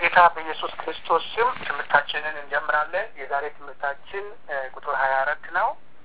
በጌታ በኢየሱስ ክርስቶስ ስም ትምህርታችንን እንጀምራለን። የዛሬ ትምህርታችን ቁጥር ሀያ አራት ነው።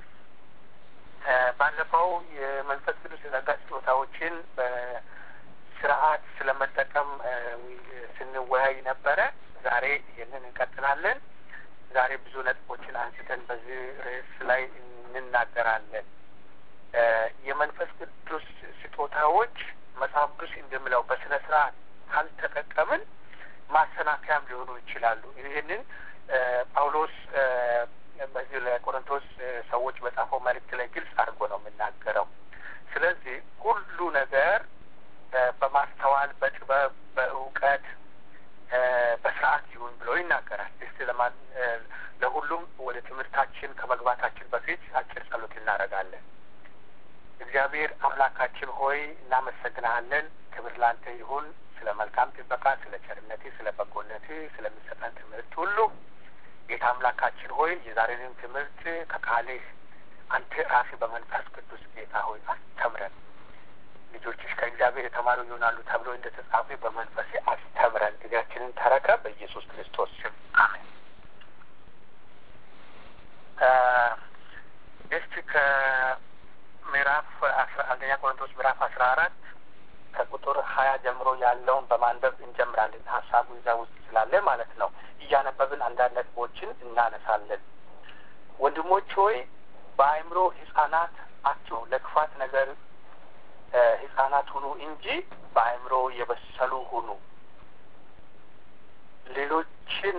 ባለፈው የመንፈስ ቅዱስ የጸጋ ስጦታዎችን በስርዓት ስለመጠቀም ስንወያይ ነበረ። ዛሬ ይህንን እንቀጥላለን። ዛሬ ብዙ ነጥቦችን አንስተን በዚህ ርዕስ ላይ እንናገራለን። የመንፈስ ቅዱስ ስጦታዎች መጽሐፍ ቅዱስ እንደሚለው በስነ ስርዓት ካልተጠቀምን ማሰናከያም ሊሆኑ ይችላሉ። ይህንን ጳውሎስ በዚህ ለቆሮንቶስ ሰዎች በጻፈው መልእክት ላይ ግልጽ አድርጎ ነው የምናገረው። ስለዚህ ሁሉ ነገር በማስተዋል በጥበብ፣ በእውቀት፣ በስርዓት ይሁን ብሎ ይናገራል። እስቲ ለማን ለሁሉም ወደ ትምህርታችን ከመግባታችን በፊት አጭር ጸሎት እናደርጋለን። እግዚአብሔር አምላካችን ሆይ እናመሰግናለን። ክብር ላንተ ይሁን ስለ መልካም ጥበቃ፣ ስለ ቸርነቴ፣ ስለ በጎነቴ፣ ስለሚሰጠን ትምህርት ሁሉ ጌታ አምላካችን ሆይ የዛሬንም ትምህርት ከቃልህ አንተ ራስህ በመንፈስ ቅዱስ ጌታ ሆይ አስተምረን። ልጆችሽ ከእግዚአብሔር የተማሩ ይሆናሉ ተብሎ እንደ ተጻፈ በመንፈሴ አስተምረን። ጊዜያችንን ተረከ በኢየሱስ ክርስቶስ ስም አሜን። እስቲ ከምዕራፍ አስራ አንደኛ ቆሮንቶስ ምዕራፍ አስራ አራት ከቁጥር ሀያ ጀምሮ ያለውን በማንበብ እንጀምራለን። ሀሳቡ እዛ ውስጥ ስላለ ማለት ነው። እያነበብን አንዳንድ ነጥቦችን እናነሳለን። ወንድሞች ሆይ በአእምሮ ሕጻናት አትሁኑ፣ ለክፋት ነገር ሕጻናት ሁኑ እንጂ በአእምሮ የበሰሉ ሁኑ። ሌሎችን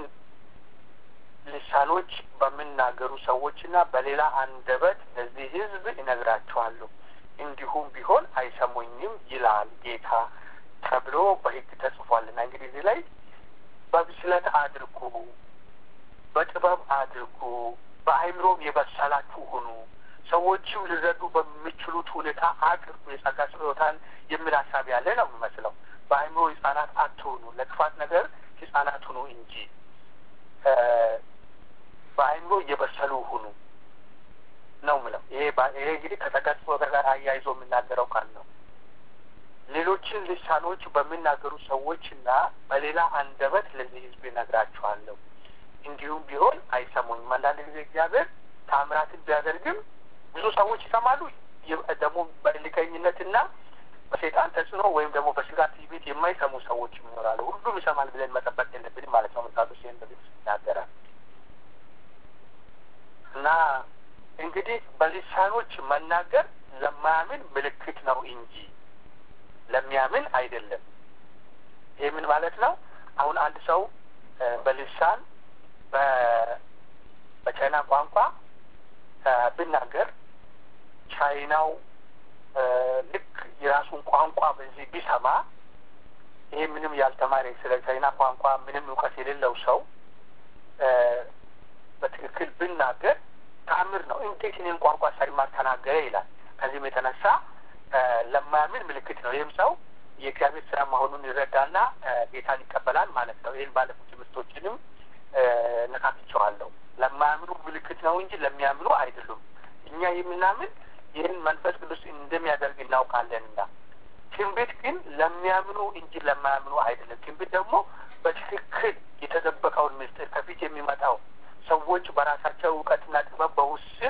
ልሳኖች በሚናገሩ ሰዎችና በሌላ አንደበት ለዚህ ሕዝብ እነግራቸዋለሁ እንዲሁም ቢሆን አይሰሙኝም ይላል ጌታ ተብሎ በሕግ ተጽፏልና። እንግዲህ እዚህ ላይ በብስለት አድርጉ፣ በጥበብ አድርጉ፣ በአእምሮም የበሰላችሁ ሁኑ፣ ሰዎችም ሊረዱ በሚችሉት ሁኔታ አቅርቡ። የጸጋ ስጦታን የሚል ሀሳብ ያለ ነው የሚመስለው። በአእምሮ ህጻናት አትሁኑ፣ ለክፋት ነገር ህጻናት ሁኑ እንጂ በአእምሮ የበሰሉ ሁኑ ነው ምለው። ይሄ ይሄ እንግዲህ ከጸጋ ስጦታ ጋር አያይዞ የምናገረው ቃል ነው። ሌሎችን ልሳኖች በሚናገሩ ሰዎችና በሌላ አንደበት ለዚህ ህዝብ እነግራቸዋለሁ እንዲሁም ቢሆን አይሰሙኝም። አንዳንድ ጊዜ እግዚአብሔር ታምራትን ቢያደርግም ብዙ ሰዎች ይሰማሉ። ደግሞ በእልከኝነትና በሴጣን ተጽዕኖ ወይም ደግሞ በስጋ ትዕቢት የማይሰሙ ሰዎች ይኖራሉ። ሁሉም ይሰማል ብለን መጠበቅ የለብንም ማለት ነው። መጽሐፍ ቅዱስ ይህን በግልጽ ይናገራል እና እንግዲህ በልሳኖች መናገር ለማያምን ምልክት ነው እንጂ ለሚያምን አይደለም። ይህ ምን ማለት ነው? አሁን አንድ ሰው በልሳን በቻይና ቋንቋ ብናገር ቻይናው ልክ የራሱን ቋንቋ በዚህ ቢሰማ ይሄ ምንም ያልተማረ ስለ ቻይና ቋንቋ ምንም እውቀት የሌለው ሰው በትክክል ብናገር ተአምር ነው። እንዴት እኔን ቋንቋ ሳይማር ተናገረ ይላል። ከዚህም የተነሳ ለማያምን ምልክት ነው። ይህም ሰው የእግዚአብሔር ስራ መሆኑን ይረዳና ጌታን ይቀበላል ማለት ነው። ይህን ባለፉት ትምህርቶችንም ነካክቸዋለሁ። ለማያምኑ ምልክት ነው እንጂ ለሚያምኑ አይደሉም። እኛ የምናምን ይህን መንፈስ ቅዱስ እንደሚያደርግ እናውቃለንና፣ ትንቢት ግን ለሚያምኑ እንጂ ለማያምኑ አይደለም። ትንቢት ደግሞ በትክክል የተደበቀውን ምስጢር ከፊት የሚመጣው ሰዎች በራሳቸው እውቀትና ጥበብ በውስን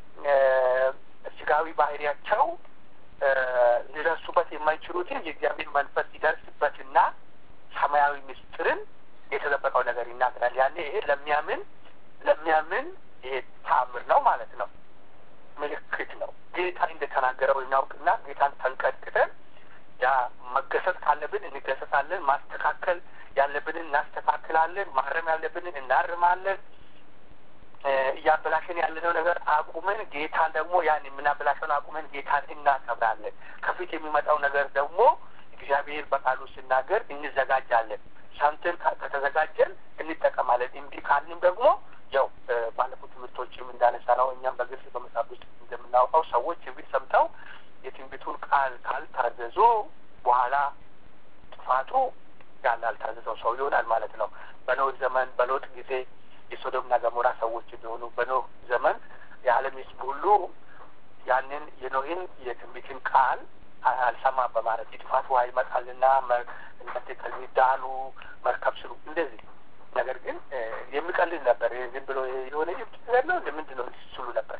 ስጋዊ ባህሪያቸው ሊደርሱበት የማይችሉትን የእግዚአብሔር መንፈስ ሲደርስበትና ሰማያዊ ምስጢርን የተደበቀው ነገር ይናገራል። ያኔ ይሄ ለሚያምን ለሚያምን ይሄ ተአምር ነው ማለት ነው፣ ምልክት ነው። ጌታ እንደተናገረው እናውቅና ጌታን ተንቀጥቅጠን ያ መገሰጥ ካለብን እንገሰጣለን፣ ማስተካከል ያለብንን እናስተካክላለን፣ ማረም ያለብንን እናርማለን። እያበላሸን ያለነው ነገር አቁመን ጌታን ደግሞ ያን የምናበላሸውን አቁመን ጌታን እናከብራለን። ከፊት የሚመጣው ነገር ደግሞ እግዚአብሔር በቃሉ ሲናገር እንዘጋጃለን። ሰምተን ከተዘጋጀን እንጠቀማለን። እምቢ ካልንም ደግሞ ያው ባለፉት ትምህርቶችም እንዳነሳ ነው እኛም በግልጽ በመጽሐፍ ውስጥ እንደምናውቀው ሰዎች ትንቢት ሰምተው የትንቢቱን ቃል ካልታዘዙ በኋላ ጥፋቱ ያን ያልታዘዘው ሰው ይሆናል ማለት ነው። በኖህ ዘመን በሎጥ ጊዜ የሶዶምና ገሞራ ሰዎች ቢሆኑ በኖህ ዘመን የዓለም ሕዝብ ሁሉ ያንን የኖህን የትንቢትን ቃል አልሰማ በማለት የጥፋት ውሃ ይመጣልና እናንተ ከዚህ ዳኑ፣ መርከብ ስሩ እንደዚህ ነገር ግን የሚቀልል ነበር። ዝም ብሎ የሆነ ጅብት ነገር ነው ምንድን ነው ስሉ ነበር።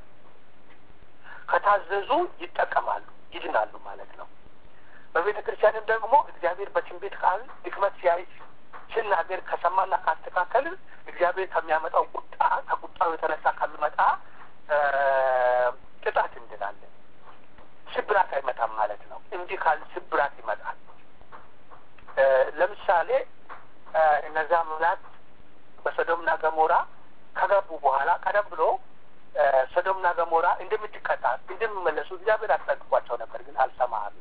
ከታዘዙ ይጠቀማሉ፣ ይድናሉ ማለት ነው። በቤተ ክርስቲያንም ደግሞ እግዚአብሔር በትንቢት ቃል ድክመት ሲያይ ሲናገር ከሰማና ካስተካከልን እግዚአብሔር ከሚያመጣው ቁጣ ከቁጣው የተነሳ ከሚመጣ ቅጣት እንድናለን። ስብራት አይመጣም ማለት ነው። እንዲህ ካል ስብራት ይመጣል። ለምሳሌ እነዛ መላት በሶዶምና ገሞራ ከገቡ በኋላ ቀደም ብሎ ሶዶምና ገሞራ እንደምትቀጣ እንደሚመለሱ እግዚአብሔር አስጠንቅቋቸው ነበር። ግን አልሰማህም፣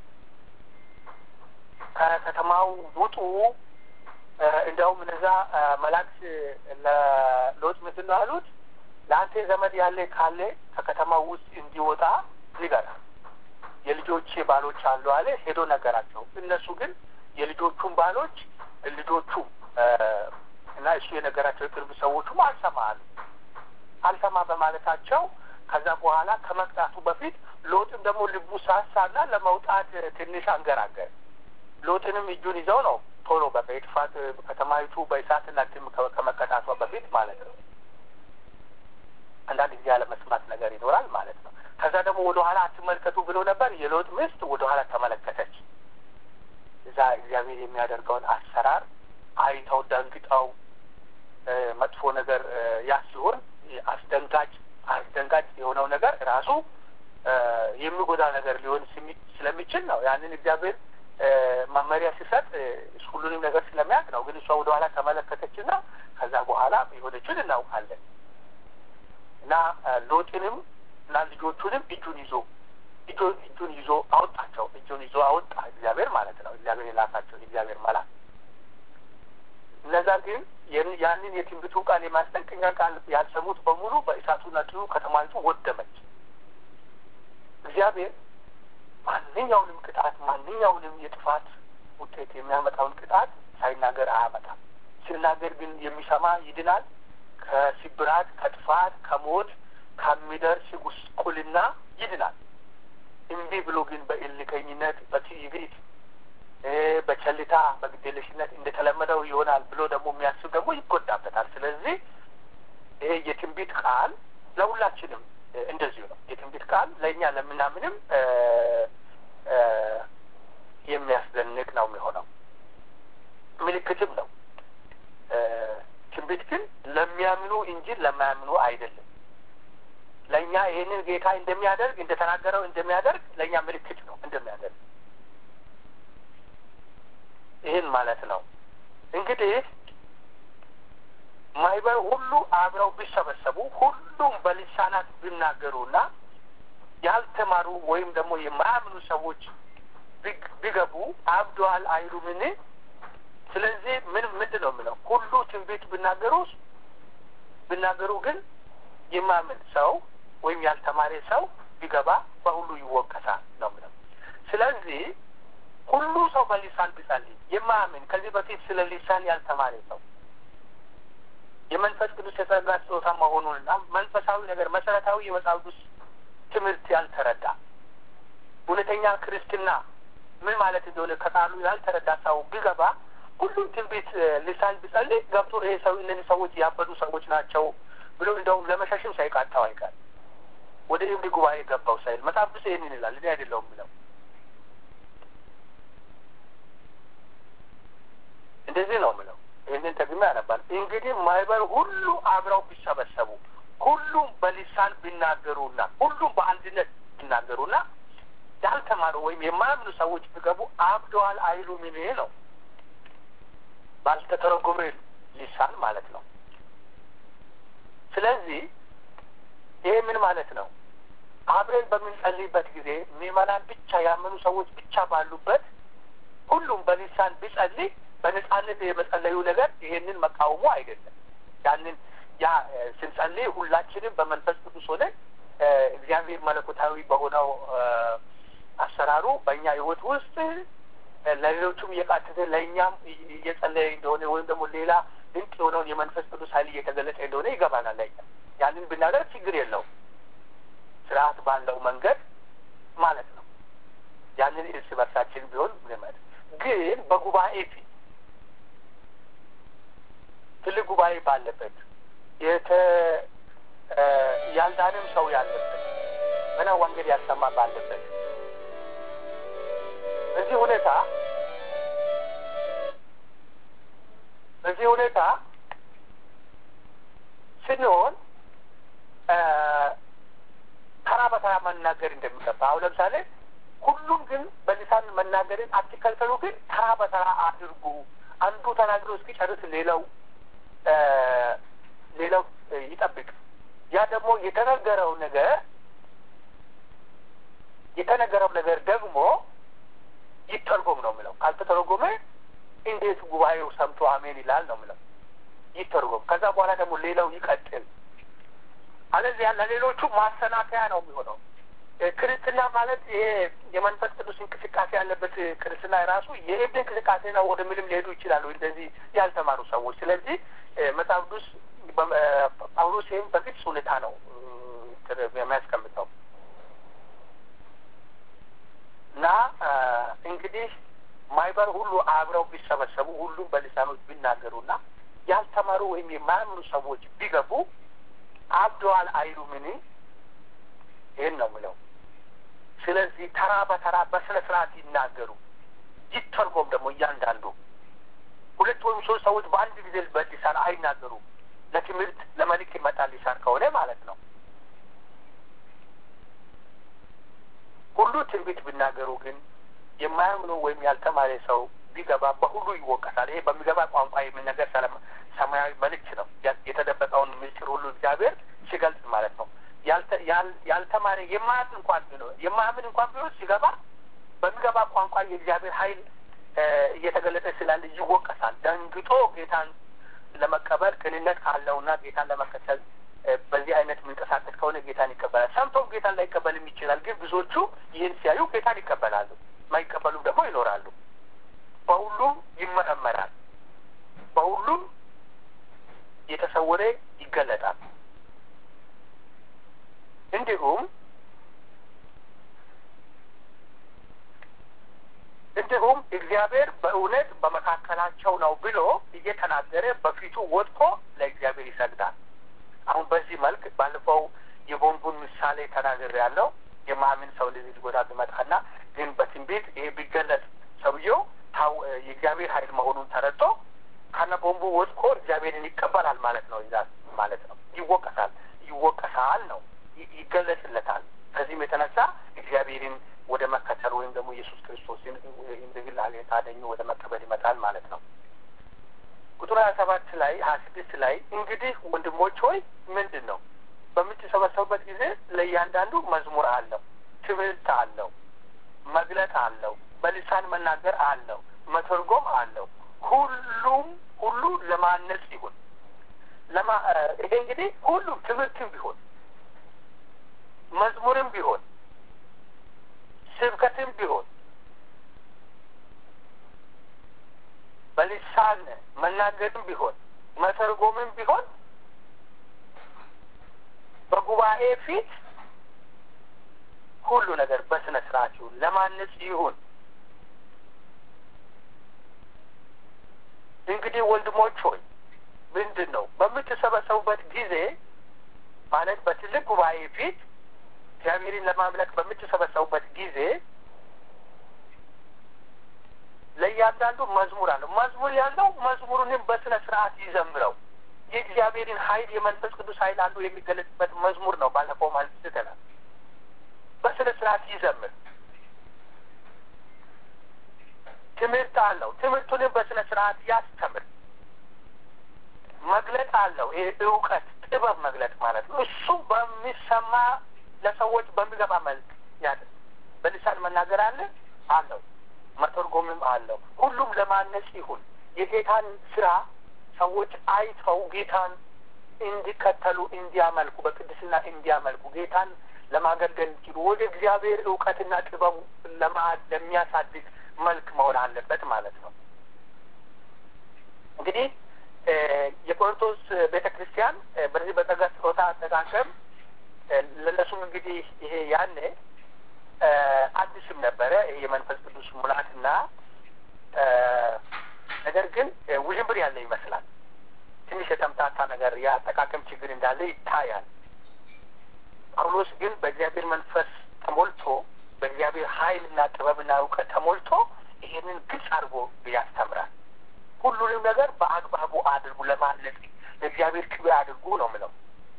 ከከተማው ውጡ። እንዲያውም እነዛ መላእክት ለሎጥ ምንድን ነው አሉት? ለአንተ ዘመድ ያለ ካለ ከከተማው ውስጥ እንዲወጣ ንገራ። የልጆቼ ባሎች አሉ አለ። ሄዶ ነገራቸው። እነሱ ግን የልጆቹን ባሎች ልጆቹ እና እሱ የነገራቸው የቅርብ ሰዎቹም አልሰማ አሉ። አልሰማ በማለታቸው ከዛ በኋላ ከመቅጣቱ በፊት ሎጥም ደግሞ ልቡ ሳሳና ለመውጣት ትንሽ አንገራገር። ሎጥንም እጁን ይዘው ነው ቶሎ በቃ የጥፋት ከተማይቱ በእሳትና ድም ከመቀጣቷ በፊት ማለት ነው። አንዳንድ ጊዜ ያለመስማት ነገር ይኖራል ማለት ነው። ከዛ ደግሞ ወደ ኋላ አትመልከቱ ብሎ ነበር። የሎጥ ሚስት ወደ ኋላ ተመለከተች። እዛ እግዚአብሔር የሚያደርገውን አሰራር አይተው ደንግጠው መጥፎ ነገር ያ ሲሆን አስደንጋጭ አስደንጋጭ የሆነው ነገር ራሱ የሚጎዳ ነገር ሊሆን ስለሚችል ነው። ያንን እግዚአብሔር መመሪያ ሲሰጥ ሁሉንም ነገር ስለሚያውቅ ነው። ግን እሷ ወደ ኋላ ተመለከተችና ከዛ በኋላ የሆነችን እናውቃለን። እና ሎጥንም እና ልጆቹንም እጁን ይዞ እጁን ይዞ አወጣቸው። እጁን ይዞ አወጣ እግዚአብሔር ማለት ነው። እግዚአብሔር የላካቸው እግዚአብሔር መላክ እነዛ ግን ያንን የትንቢቱን ቃል የማስጠንቀቂያ ቃል ያልሰሙት በሙሉ በእሳቱና ጭኑ ከተማይቱ ወደመች። እግዚአብሔር ማንኛውንም ቅጣት ማንኛውንም የጥፋት ውጤት የሚያመጣውን ቅጣት ሳይናገር አያመጣም። ሲናገር ግን የሚሰማ ይድናል። ከስብራት፣ ከጥፋት፣ ከሞት ከሚደርስ ጉስቁልና ይድናል። እምቢ ብሎ ግን በእልከኝነት በትዕቢት በቸልታ በግዴለሽነት እንደተለመደው ይሆናል ብሎ ደግሞ የሚያስብ ደግሞ ይጎዳበታል። ስለዚህ ይሄ የትንቢት ቃል ለሁላችንም እንደዚሁ ነው። የትንቢት ቃል ለእኛ ለምናምንም የሚያስደንቅ ነው የሚሆነው፣ ምልክትም ነው። ትንቢት ግን ለሚያምኑ እንጂ ለማያምኑ አይደለም። ለእኛ ይህንን ጌታ እንደሚያደርግ እንደተናገረው እንደሚያደርግ ለእኛ ምልክት ነው እንደሚያደርግ ይህን ማለት ነው። እንግዲህ ማህበር ሁሉ አብረው ቢሰበሰቡ ሁሉም በልሳናት ቢናገሩና ያልተማሩ ወይም ደግሞ የማያምኑ ሰዎች ቢገቡ አብደዋል አይሉምን? ስለዚህ ምን ምንድን ነው የምለው? ሁሉ ትንቢት ቢናገሩ ቢናገሩ ግን የማያምን ሰው ወይም ያልተማረ ሰው ቢገባ በሁሉ ይወቀሳል ነው የምለው። ስለዚህ ሁሉ ሰው በሊሳን ቢጸልይ የማያምን ከዚህ በፊት ስለ ሊሳን ያልተማረ ሰው የመንፈስ ቅዱስ የጸጋ ስጦታ መሆኑንና መንፈሳዊ ነገር መሰረታዊ የመጽሐፍ ቅዱስ ትምህርት ያልተረዳ እውነተኛ ክርስትና ምን ማለት እንደሆነ ከቃሉ ያልተረዳ ሰው ቢገባ ሁሉም ትንቢት ሊሳን ቢጸልይ ገብቶ ይሄ ሰው እነዚህ ሰዎች ያበዱ ሰዎች ናቸው ብሎ እንደውም ለመሸሽም ሳይቃጣው አይቀር ወደ እብድ ጉባኤ ገባው ሳይል መጽሐፍ ቅዱስ ይህንን ይላል። እኔ አይደለሁም ብለው እንደዚህ ነው ምለው። ይህንን ተግሜ ያነባል። እንግዲህ ማህበር ሁሉ አብረው ቢሰበሰቡ ሁሉም በሊሳን ቢናገሩና ሁሉም በአንድነት ቢናገሩና ያልተማሩ ወይም የማያምኑ ሰዎች ቢገቡ አብደዋል አይሉምን ነው። ባልተተረጎመ ሊሳን ማለት ነው። ስለዚህ ይሄ ምን ማለት ነው? አብረን በምንጸልይበት ጊዜ ምዕመናን ብቻ ያመኑ ሰዎች ብቻ ባሉበት ሁሉም በሊሳን ቢጸልይ በነጻነት የመጸለዩ ነገር ይሄንን መቃወሙ አይደለም። ያንን ያ ስንጸልይ ሁላችንም በመንፈስ ቅዱስ ሆነ እግዚአብሔር መለኮታዊ በሆነው አሰራሩ በእኛ ሕይወት ውስጥ ለሌሎቹም እየቃተተ ለእኛም እየጸለየ እንደሆነ ወይም ደግሞ ሌላ ድንቅ የሆነውን የመንፈስ ቅዱስ ኃይል እየተገለጸ እንደሆነ ይገባናል። ለእኛ ያንን ብናደርግ ችግር የለውም፣ ስርዓት ባለው መንገድ ማለት ነው። ያንን እርስ በርሳችን ቢሆን ልመድ ግን በጉባኤ ፊት ትልቅ ጉባኤ ባለበት የተ ያልዳንም ሰው ያለበት ገና ወንጌል ያሰማ ባለበት በዚህ ሁኔታ በዚህ ሁኔታ ስንሆን ተራ በተራ መናገር እንደሚገባ አሁን ለምሳሌ ሁሉም ግን በሊሳን መናገርን አትከልከሉ፣ ግን ተራ በተራ አድርጉ። አንዱ ተናግሮ እስኪጨርስ ሌላው ሌላው ይጠብቅ። ያ ደግሞ የተነገረው ነገር የተነገረው ነገር ደግሞ ይተርጎም ነው የሚለው። ካልተተረጎመ እንዴት ጉባኤው ሰምቶ አሜን ይላል ነው የሚለው። ይተርጎም። ከዛ በኋላ ደግሞ ሌላው ይቀጥል። አለዚያ ለሌሎቹ ማሰናከያ ነው የሚሆነው። ክርስትና ማለት ይሄ የመንፈስ ቅዱስ እንቅስቃሴ ያለበት ክርስትና ራሱ የእብድ እንቅስቃሴ ነው ወደሚልም ሊሄዱ ይችላሉ፣ እንደዚህ ያልተማሩ ሰዎች። ስለዚህ መጽሐፍ ቅዱስ ጳውሎስ ይህም በግልጽ ሁኔታ ነው የሚያስቀምጠው እና እንግዲህ ማይበር ሁሉ አብረው ቢሰበሰቡ ሁሉም በልሳኖች ቢናገሩና ያልተማሩ ወይም የማያምኑ ሰዎች ቢገቡ አብደዋል አይሉምን? ይህን ነው ምለው። ስለዚህ ተራ በተራ በስነ ስርዓት ይናገሩ፣ ይተርጎም ደግሞ እያንዳንዱ ሁለት ወይም ሶስት ሰዎች በአንድ ጊዜ በሊሳን አይናገሩም። ለትምህርት ለመልክ ይመጣል ሊሳን ከሆነ ማለት ነው። ሁሉ ትንቢት ቢናገሩ ግን የማያምኑ ወይም ያልተማረ ሰው ቢገባ በሁሉ ይወቀሳል። ይሄ በሚገባ ቋንቋ የሚነገር ሰማያዊ መልእክት ነው። የተደበቀውን ምስጢር ሁሉ እግዚአብሔር ሲገልጽ ማለት ነው። ያልተማረ የማያምን እንኳን ቢኖር የማያምን እንኳን ቢሆን ሲገባ በሚገባ ቋንቋ የእግዚአብሔር ኃይል እየተገለጠ ስላለ ይወቀሳል። ደንግጦ ጌታን ለመቀበል ቅንነት ካለውና ጌታን ለመከተል በዚህ አይነት የሚንቀሳቀስ ከሆነ ጌታን ይቀበላል። ሰምቶም ጌታን ላይቀበልም ይችላል። ግን ብዙዎቹ ይህን ሲያዩ ጌታን ይቀበላሉ፣ ማይቀበሉም ደግሞ ይኖራሉ። በሁሉም ይመረመራል፣ በሁሉም የተሰወረ ይገለጣል። እንዲሁም እንዲሁም እግዚአብሔር በእውነት በመካከላቸው ነው ብሎ እየተናገረ በፊቱ ወድቆ ለእግዚአብሔር ይሰግዳል። አሁን በዚህ መልክ ባለፈው የቦምቡን ምሳሌ ተናግሬ ያለው የማምን ሰው እንደዚህ ሊጎዳ ቢመጣና ግን በትንቢት ይሄ ቢገለጽ ሰውየው ታው የእግዚአብሔር ኃይል መሆኑን ተረድቶ ከነ ቦምቡ ወድቆ እግዚአብሔርን ይቀበላል ማለት ነው። ይዛል ማለት ነው። ይወቀሳል ይወቀሳል ነው ይገለጽለታል። ከዚህም የተነሳ እግዚአብሔርን ወደ መከተል ወይም ደግሞ ኢየሱስ ክርስቶስን እንደ ግል አዳኙ ወደ መቀበል ይመጣል ማለት ነው። ቁጥር ሀያ ሰባት ላይ ሀያ ስድስት ላይ እንግዲህ ወንድሞች ሆይ ምንድን ነው በምትሰበሰቡበት ጊዜ ለእያንዳንዱ መዝሙር አለው፣ ትምህርት አለው፣ መግለጥ አለው፣ በልሳን መናገር አለው፣ መተርጎም አለው። ሁሉም ሁሉ ለማነጽ ይሁን። ለማ ይሄ እንግዲህ ሁሉም ትምህርትም ቢሆን መዝሙርም ቢሆን ስብከትም ቢሆን በልሳን መናገርም ቢሆን መተርጎምም ቢሆን በጉባኤ ፊት ሁሉ ነገር በስነ ስርዓት ይሁን፣ ለማነጽ ይሁን። እንግዲህ ወንድሞች ሆይ ምንድን ነው በምትሰበሰቡበት ጊዜ ማለት በትልቅ ጉባኤ ፊት እግዚአብሔርን ለማምለክ በምትሰበሰቡበት ጊዜ ለእያንዳንዱ መዝሙር አለው። መዝሙር ያለው መዝሙሩንም በስነ ስርዓት ይዘምረው። የእግዚአብሔርን ኃይል የመንፈስ ቅዱስ ኃይል አንዱ የሚገለጽበት መዝሙር ነው። ባለፈው ማለት ስተናል። በስነ ስርዓት ይዘምር። ትምህርት አለው። ትምህርቱንም በስነ ስርዓት ያስተምር። መግለጥ አለው። ይሄ እውቀት፣ ጥበብ መግለጥ ማለት ነው። እሱ በሚሰማ ለሰዎች በሚገባ መልክ ያለ በልሳን መናገር አለ አለው መተርጎምም አለው። ሁሉም ለማነጽ ይሁን። የጌታን ስራ ሰዎች አይተው ጌታን እንዲከተሉ እንዲያመልኩ፣ በቅድስና እንዲያመልኩ ጌታን ለማገልገል እንችሉ ወደ እግዚአብሔር እውቀትና ጥበቡ ለሚያሳድግ መልክ መሆን አለበት ማለት ነው። እንግዲህ የቆሮንቶስ ቤተ ክርስቲያን በዚህ በጸጋ ስጦታ አጠቃቀም ለእነሱም እንግዲህ ይሄ ያኔ አዲስም ነበረ ይሄ የመንፈስ ቅዱስ ሙላትና ነገር ግን ውዥንብር ያለ ይመስላል። ትንሽ የተምታታ ነገር የአጠቃቀም ችግር እንዳለ ይታያል። ጳውሎስ ግን በእግዚአብሔር መንፈስ ተሞልቶ በእግዚአብሔር ኃይልና ጥበብና እውቀት ተሞልቶ ይሄንን ግልጽ አድርጎ ያስተምራል። ሁሉንም ነገር በአግባቡ አድርጉ ለማለት ለእግዚአብሔር ክብር አድርጉ ነው ምለው።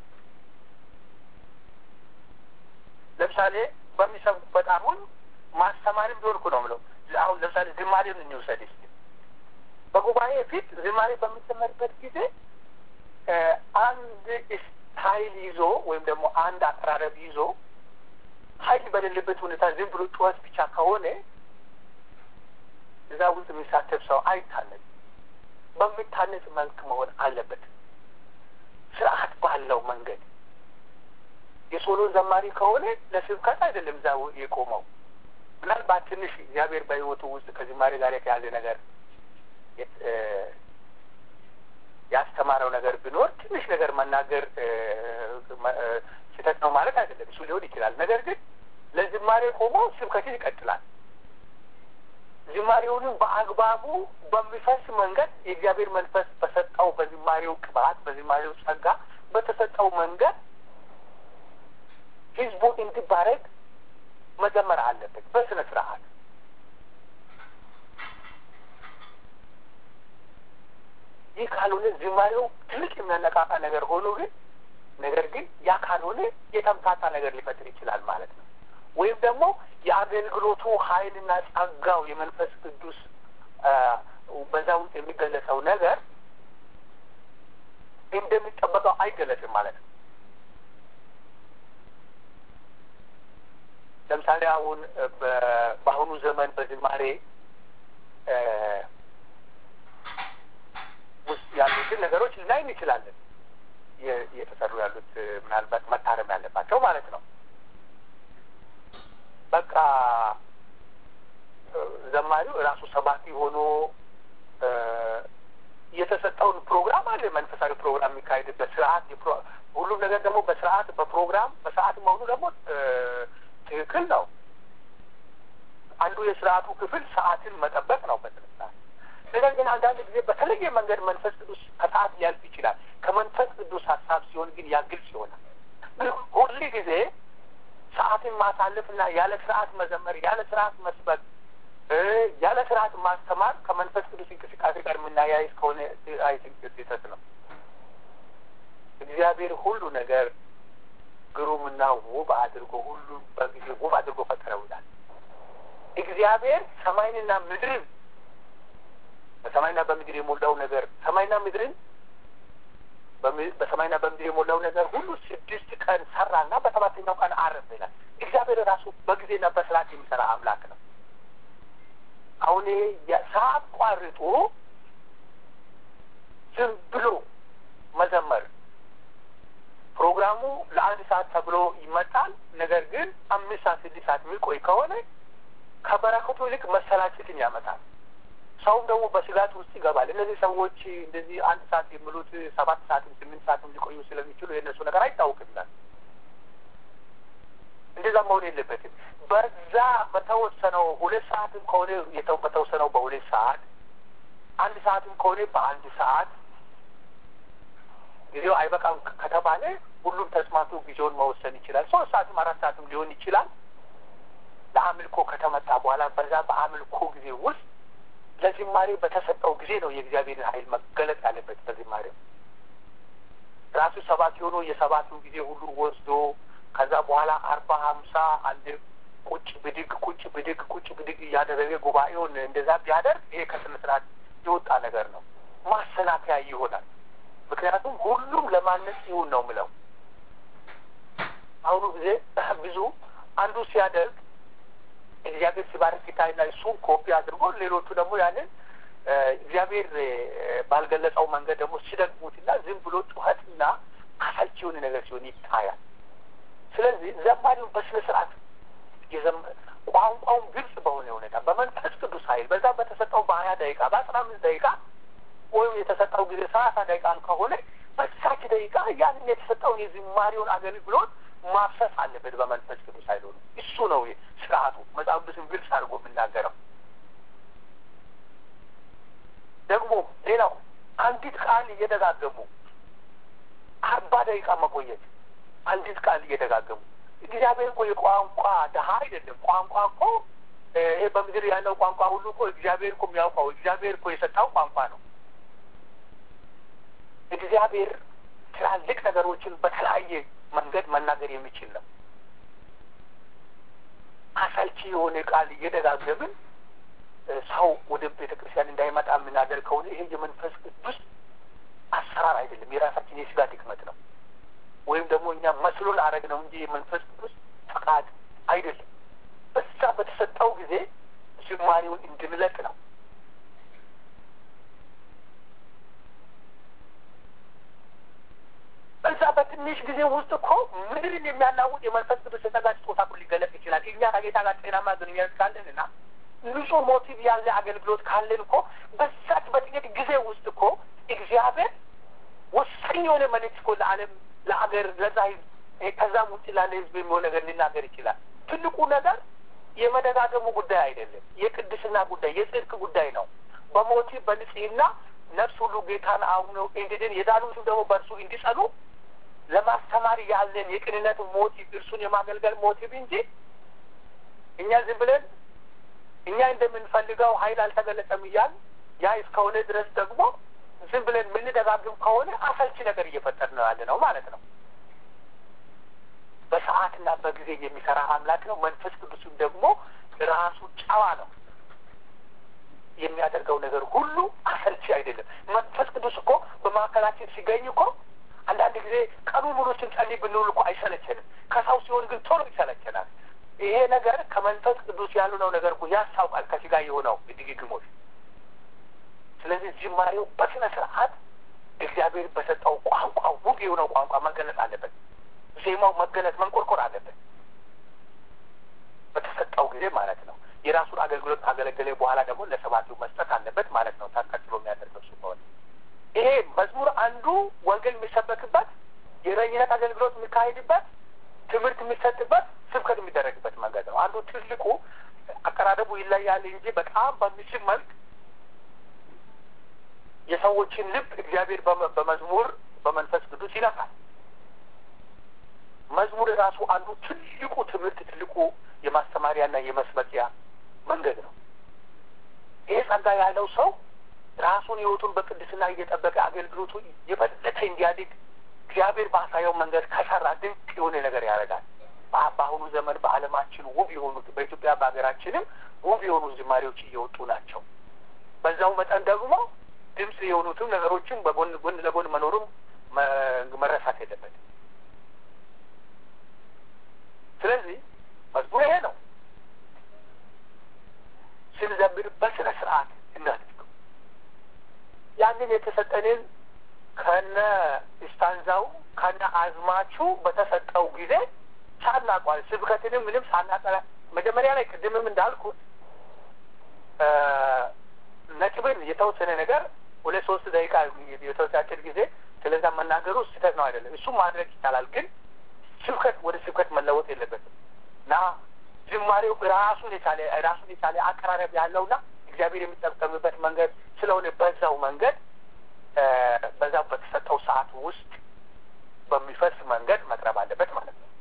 ለምሳሌ በሚሰብኩበት አሁን ማስተማርም ቢሆን እኮ ነው ምለው። አሁን ለምሳሌ ዝማሬን እንውሰድ እስኪ። በጉባኤ ፊት ዝማሬ በሚዘመርበት ጊዜ አንድ ስታይል ይዞ ወይም ደግሞ አንድ አቀራረብ ይዞ ኃይል በሌለበት ሁኔታ ዝም ብሎ ጩኸት ብቻ ከሆነ እዛ ውስጥ የሚሳተፍ ሰው አይታነጽ። በሚታነጽ መልክ መሆን አለበት፣ ስርዓት ባለው መንገድ። የሶሎ ዘማሪ ከሆነ ለስብከት አይደለም እዛ የቆመው። ምናልባት ትንሽ እግዚአብሔር በሕይወቱ ውስጥ ከዝማሬ ጋር የተያዘ ነገር ያስተማረው ነገር ቢኖር ትንሽ ነገር መናገር ስህተት ነው ማለት አይደለም። እሱ ሊሆን ይችላል። ነገር ግን ለዝማሬ ቆሞ ስብከትን ይቀጥላል። ዝማሬውንም በአግባቡ በሚፈስ መንገድ የእግዚአብሔር መንፈስ በሰጠው በዝማሬው ቅባት፣ በዝማሬው ጸጋ በተሰጠው መንገድ ህዝቡ እንዲባረክ መዘመር አለበት በስነ ስርዓት። ይህ ካልሆነ ዝማሬው ትልቅ የሚያነቃቃ ነገር ሆኖ ግን ነገር ግን ያ ካልሆነ የተምታታ ነገር ሊፈጥር ይችላል ማለት ነው። ወይም ደግሞ የአገልግሎቱ ኃይልና ጸጋው የመንፈስ ቅዱስ በዛ ውስጥ የሚገለጸው ነገር እንደሚጠበቀው አይገለጽም ማለት ነው። ለምሳሌ አሁን በአሁኑ ዘመን በዝማሬ ውስጥ ያሉትን ነገሮች ልናይ እንችላለን። እየተሰሩ ያሉት ምናልባት መታረም ያለባቸው ማለት ነው። በቃ ዘማሪው ራሱ ሰባኪ ሆኖ የተሰጠውን ፕሮግራም አለ። መንፈሳዊ ፕሮግራም የሚካሄድበት ስርዓት፣ ሁሉም ነገር ደግሞ በስርዓት በፕሮግራም በሰዓት መሆኑ ደግሞ ትክክል ነው። አንዱ የስርዓቱ ክፍል ሰዓትን መጠበቅ ነው በስነስርዓት። ነገር ግን አንዳንድ ጊዜ በተለየ መንገድ መንፈስ ቅዱስ ከሰዓት ሊያልፍ ይችላል። ከመንፈስ ቅዱስ ሀሳብ ሲሆን ግን ያ ግልጽ ይሆናል። ግን ሁል ጊዜ ሰዓትን ማሳለፍና ያለ ስርዓት መዘመር፣ ያለ ስርዓት መስበክ፣ ያለ ስርዓት ማስተማር ከመንፈስ ቅዱስ እንቅስቃሴ ጋር የምናያይዝ ከሆነ አይ ስህተት ነው። እግዚአብሔር ሁሉ ነገር ግሩምና ውብ አድርጎ ሁሉ በጊዜ ውብ አድርጎ ፈጠረው ይላል። እግዚአብሔር ሰማይንና ምድርን በሰማይና በምድር የሞላው ነገር ሰማይና ምድርን በሰማይና በምድር የሞላው ነገር ሁሉ ስድስት ቀን ሰራና በሰባተኛው ቀን አረፈ ይላል። እግዚአብሔር ራሱ በጊዜና በስርዓት የሚሰራ አምላክ ነው። አሁን ይሄ ሰዓት ቋርጦ ዝም ብሎ መዘመር ፕሮግራሙ ለአንድ ሰዓት ተብሎ ይመጣል። ነገር ግን አምስት ሰዓት ስድስት ሰዓት የሚቆይ ከሆነ ከበረከቱ ይልቅ መሰላቸትን ያመጣል። ሰውም ደግሞ በስጋት ውስጥ ይገባል። እነዚህ ሰዎች እንደዚህ አንድ ሰዓት የሚሉት ሰባት ሰዓትም ስምንት ሰዓትም ሊቆዩ ስለሚችሉ የእነሱ ነገር አይታወቅላል። እንደዛ መሆን የለበትም። በዛ በተወሰነው ሁለት ሰዓትም ከሆነ በተወሰነው በሁለት ሰዓት አንድ ሰዓትም ከሆነ በአንድ ሰዓት ጊዜው አይበቃም ከተባለ ሁሉም ተስማምቶ ጊዜውን መወሰን ይችላል። ሶስት ሰዓትም አራት ሰዓትም ሊሆን ይችላል። ለአምልኮ ከተመጣ በኋላ በዛ በአምልኮ ጊዜ ውስጥ ለዝማሬ በተሰጠው ጊዜ ነው የእግዚአብሔርን ኃይል መገለጥ ያለበት። በዝማሬው ራሱ ሰባት ሆኖ የሰባቱን ጊዜ ሁሉ ወስዶ ከዛ በኋላ አርባ ሀምሳ አንድ ቁጭ ብድግ ቁጭ ብድግ ቁጭ ብድግ እያደረገ ጉባኤውን እንደዛ ቢያደርግ ይሄ ከስነ ስርዓት የወጣ ነገር ነው፣ ማሰናከያ ይሆናል። ምክንያቱም ሁሉም ለማነጽ ይሁን ነው ምለው። አሁኑ ጊዜ ብዙ አንዱ ሲያደርግ እግዚአብሔር ሲባርክ ይታይና እሱን ኮፒ አድርጎ ሌሎቹ ደግሞ ያንን እግዚአብሔር ባልገለጸው መንገድ ደግሞ ሲደግሙትና ዝም ብሎ ጩኸትና አሰልቺ የሆነ ነገር ሲሆን ይታያል። ስለዚህ ዘማሪውን በስነ ስርዓት ቋንቋውን ግልጽ በሆነ ሁኔታ በመንፈስ ቅዱስ ኃይል በዛ በተሰጠው በሀያ ደቂቃ በአስራ አምስት ደቂቃ ወይም የተሰጠው ጊዜ ሰላሳ ደቂቃን ከሆነ በዛች ደቂቃ ያንን የተሰጠውን የዝማሬውን አገልግሎት ማፍሰስ አለበት በመንፈስ ቅዱስ ኃይል ሆኖ እሱ ነው ስርዓቱ። መጽሐፍ ቅዱስን ግልጽ አድርጎ የምናገረው ደግሞ ሌላው አንዲት ቃል እየደጋገሙ አርባ ደቂቃ መቆየት አንዲት ቃል እየደጋገሙ እግዚአብሔር እኮ የቋንቋ ድሀ አይደለም። ቋንቋ እኮ ይሄ በምድር ያለው ቋንቋ ሁሉ እኮ እግዚአብሔር እኮ የሚያውቀው እግዚአብሔር እኮ የሰጣው ቋንቋ ነው። እግዚአብሔር ትላልቅ ነገሮችን በተለያየ መንገድ መናገር የሚችል ነው። አሰልቺ የሆነ ቃል እየደጋገምን ሰው ወደ ቤተ ክርስቲያን እንዳይመጣ የምናደርግ ከሆነ ይሄ የመንፈስ ቅዱስ አሰራር አይደለም፣ የራሳችን የስጋ ድክመት ነው። ወይም ደግሞ እኛ መስሎን አረግ ነው እንጂ የመንፈስ ቅዱስ ፈቃድ አይደለም። በዛ በተሰጠው ጊዜ ዝማሬውን እንድንለቅ ነው። በዛ በትንሽ ጊዜ ውስጥ እኮ ምድርን የሚያናውጥ የመንፈስ ቅዱስ የጸጋ ስጦታ እኮ ሊገለጥ ይችላል። እኛ ከጌታ ጋር ጤናማ ግንኙነት ካለን እና ንጹህ ሞቲቭ ያለ አገልግሎት ካለን እኮ በዛች በጥቂት ጊዜ ውስጥ እኮ እግዚአብሔር ወሳኝ የሆነ መልእክት እኮ ለዓለም ለሀገር ለዛ ህዝብ ከዛም ውጭ ላለ ህዝብ የሚሆን ነገር ሊናገር ይችላል። ትልቁ ነገር የመደጋገሙ ጉዳይ አይደለም፣ የቅድስና ጉዳይ የጽድቅ ጉዳይ ነው። በሞቲቭ በንጽህና ነፍስ ሁሉ ጌታን አምነው እንዲድን የዳኑትም ደግሞ በእርሱ እንዲጸኑ ለማስተማር ያለን የቅንነት ሞቲቭ እርሱን የማገልገል ሞቲቭ እንጂ እኛ ዝም ብለን እኛ እንደምንፈልገው ኃይል አልተገለጸም እያል ያ እስከሆነ ድረስ ደግሞ ዝም ብለን የምንደጋግም ከሆነ አሰልቺ ነገር እየፈጠር ነው ያለ ነው ማለት ነው። በሰዓትና በጊዜ የሚሰራ አምላክ ነው። መንፈስ ቅዱስም ደግሞ ራሱ ጨዋ ነው። የሚያደርገው ነገር ሁሉ አሰልቺ አይደለም። መንፈስ ቅዱስ እኮ በማዕከላችን ሲገኝ እኮ አንዳንድ ጊዜ ቀኑ ሙሉ ስንጸልይ ብንውል እኮ አይሰለቸንም። ከሰው ሲሆን ግን ቶሎ ይሰለቸናል። ይሄ ነገር ከመንፈስ ቅዱስ ያልሆነው ነገር እኮ ያስታውቃል፣ ከስጋ የሆነው ድግግሞች። ስለዚህ ጅማሬው በስነ ስርዓት እግዚአብሔር በሰጠው ቋንቋ ውብ የሆነው ቋንቋ መገለጽ አለበት። ዜማው መገለጽ መንቆርቆር አለበት፣ በተሰጠው ጊዜ ማለት ነው። የራሱን አገልግሎት ካገለገለ በኋላ ደግሞ ለሰባኪው መስጠት አለበት ማለት ነው። ታቀጥሎ የሚያደርገው እሱ ከሆነ ይሄ መዝሙር አንዱ ወንጌል የሚሰበክበት የእረኝነት አገልግሎት የሚካሄድበት ትምህርት የሚሰጥበት ስብከት የሚደረግበት መንገድ ነው። አንዱ ትልቁ አቀራረቡ ይለያል እንጂ በጣም በሚስብ መልክ የሰዎችን ልብ እግዚአብሔር በመዝሙር በመንፈስ ቅዱስ ይነካል። መዝሙር ራሱ አንዱ ትልቁ ትምህርት ትልቁ የማስተማሪያና የመስበኪያ መንገድ ነው። ይሄ ጸጋ ያለው ሰው ራሱን ሕይወቱን በቅድስና እየጠበቀ አገልግሎቱ የበለጠ እንዲያድግ እግዚአብሔር ባሳየው መንገድ ከሰራ ድንቅ የሆነ ነገር ያደርጋል። በአሁኑ ዘመን በዓለማችን ውብ የሆኑት በኢትዮጵያ በሀገራችንም ውብ የሆኑ ዝማሬዎች እየወጡ ናቸው። በዛው መጠን ደግሞ ድምፅ የሆኑትም ነገሮችን በጎን ጎን ለጎን መኖሩም መረሳት የለበትም። ስለዚህ መዝሙር ይሄ ነው። ስንዘምር በስነ ስርዓት እናድርገው። ያንን የተሰጠንን ከነ ስታንዛው ከነ አዝማቹ በተሰጠው ጊዜ ሳናቋል ስብከትንም ምንም ሳናጠራ መጀመሪያ ላይ ቅድምም እንዳልኩት ነጥብን የተወሰነ ነገር ሁለት ሶስት ደቂቃ የተወሳጭር ጊዜ ስለዛ መናገሩ ስህተት ነው አይደለም። እሱም ማድረግ ይቻላል። ግን ስብከት ወደ ስብከት መለወጥ የለበትም እና ዝማሬው ራሱን የቻለ ራሱን የቻለ አቀራረብ ያለውና እግዚአብሔር የሚጠቀምበት መንገድ ስለሆነ በዛው መንገድ በዛው በተሰጠው ሰዓት ውስጥ በሚፈስ መንገድ መቅረብ አለበት ማለት ነው።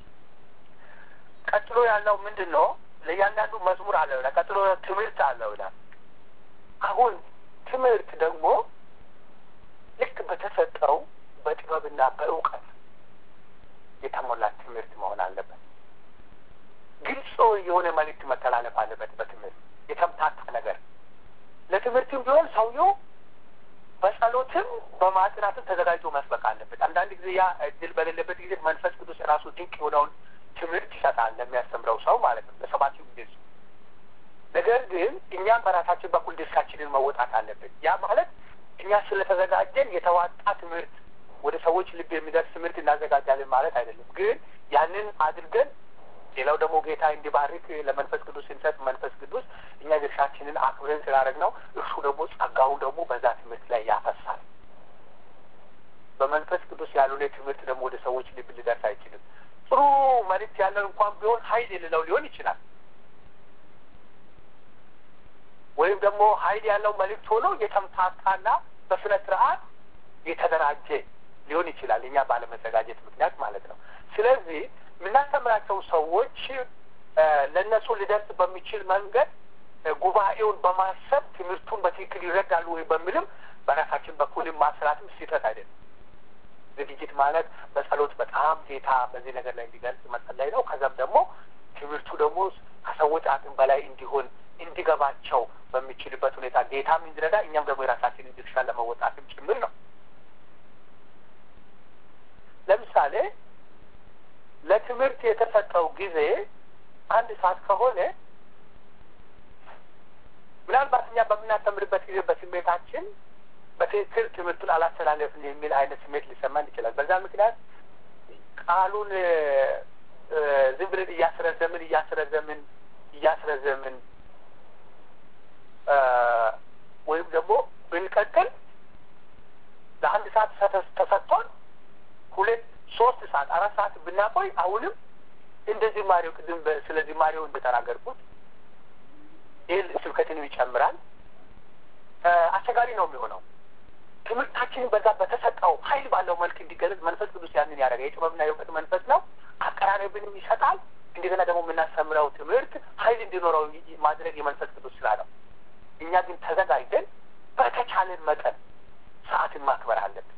ቀጥሎ ያለው ምንድን ነው? ለእያንዳንዱ መዝሙር አለው ይላል። ቀጥሎ ትምህርት አለው ይላል። አሁን ትምህርት ደግሞ ልክ በተሰጠው በጥበብና በእውቀት የተሞላ ትምህርት መሆን አለበት። ግልጽ የሆነ መልእክት መተላለፍ አለበት። በትምህርት የተምታታ ነገር ለትምህርትም ቢሆን ሰውየው በጸሎትም በማጥናትም ተዘጋጅቶ መስበክ አለበት። አንዳንድ ጊዜ ያ እድል በሌለበት ጊዜ መንፈስ ቅዱስ ራሱ ድንቅ የሆነውን ትምህርት ይሰጣል ለሚያስተምረው ሰው ማለት ነው፣ ለሰባኪው ጊዜ ነገር ግን እኛም በራሳችን በኩል ድርሻችንን መወጣት አለብን። ያ ማለት እኛ ስለተዘጋጀን የተዋጣ ትምህርት ወደ ሰዎች ልብ የሚደርስ ትምህርት እናዘጋጃለን ማለት አይደለም። ግን ያንን አድርገን ሌላው ደግሞ ጌታ እንዲባርክ ለመንፈስ ቅዱስ ስንሰጥ መንፈስ ቅዱስ እኛ ድርሻችንን አክብረን ስላደረግ ነው እርሱ ደግሞ ጸጋውን ደግሞ በዛ ትምህርት ላይ ያፈሳል። በመንፈስ ቅዱስ ያልሆነ ትምህርት ደግሞ ወደ ሰዎች ልብ ሊደርስ አይችልም። ጥሩ መልእክት ያለው እንኳን ቢሆን ኃይል የሌለው ሊሆን ይችላል። ወይም ደግሞ ኃይል ያለው መልእክት ሆኖ የተምታታና በስነ ስርዓት የተደራጀ ሊሆን ይችላል። እኛ ባለመዘጋጀት ምክንያት ማለት ነው። ስለዚህ የምናስተምራቸው ሰዎች ለእነሱ ሊደርስ በሚችል መንገድ ጉባኤውን በማሰብ ትምህርቱን በትክክል ይረዳሉ ወይ በሚልም በራሳችን በኩልም ማስራትም ስህተት አይደለም። ዝግጅት ማለት በጸሎት በጣም ጌታ በዚህ ነገር ላይ እንዲገልጽ መጸለይ ነው። ከዛም ደግሞ ትምህርቱ ደግሞ ከሰዎች አቅም በላይ እንዲሆን እንዲገባቸው በሚችልበት ሁኔታ ጌታም እንዲረዳ እኛም ደግሞ የራሳችንን ድርሻ ለመወጣትም ጭምር ነው። ለምሳሌ ለትምህርት የተሰጠው ጊዜ አንድ ሰዓት ከሆነ ምናልባት እኛ በምናስተምርበት ጊዜ በስሜታችን በትክክል ትምህርቱን አላስተላለፍን የሚል አይነት ስሜት ሊሰማን ይችላል። በዛ ምክንያት ቃሉን ዝም ብለን እያስረዘምን እያስረዘምን እያስረዘምን ወይም ደግሞ ብንቀጥል ለአንድ ሰዓት ተሰጥቶን ሁለት ሶስት ሰዓት አራት ሰዓት ብናቆይ አሁንም እንደ ዝማሬው ቅድም ስለ ዝማሬው እንደተናገርኩት ይህ ስብከትን ይጨምራል። አስቸጋሪ ነው የሚሆነው። ትምህርታችንን በዛ በተሰጠው ኃይል ባለው መልክ እንዲገለጽ መንፈስ ቅዱስ ያንን ያደረገ የጥበብና የእውቀት መንፈስ ነው። አቀራረብንም ይሰጣል። እንደገና ደግሞ የምናስተምረው ትምህርት ኃይል እንዲኖረው ማድረግ የመንፈስ ቅዱስ ስራ ነው። እኛ ግን ተዘጋጅተን በተቻለን መጠን ሰዓትን ማክበር አለብን።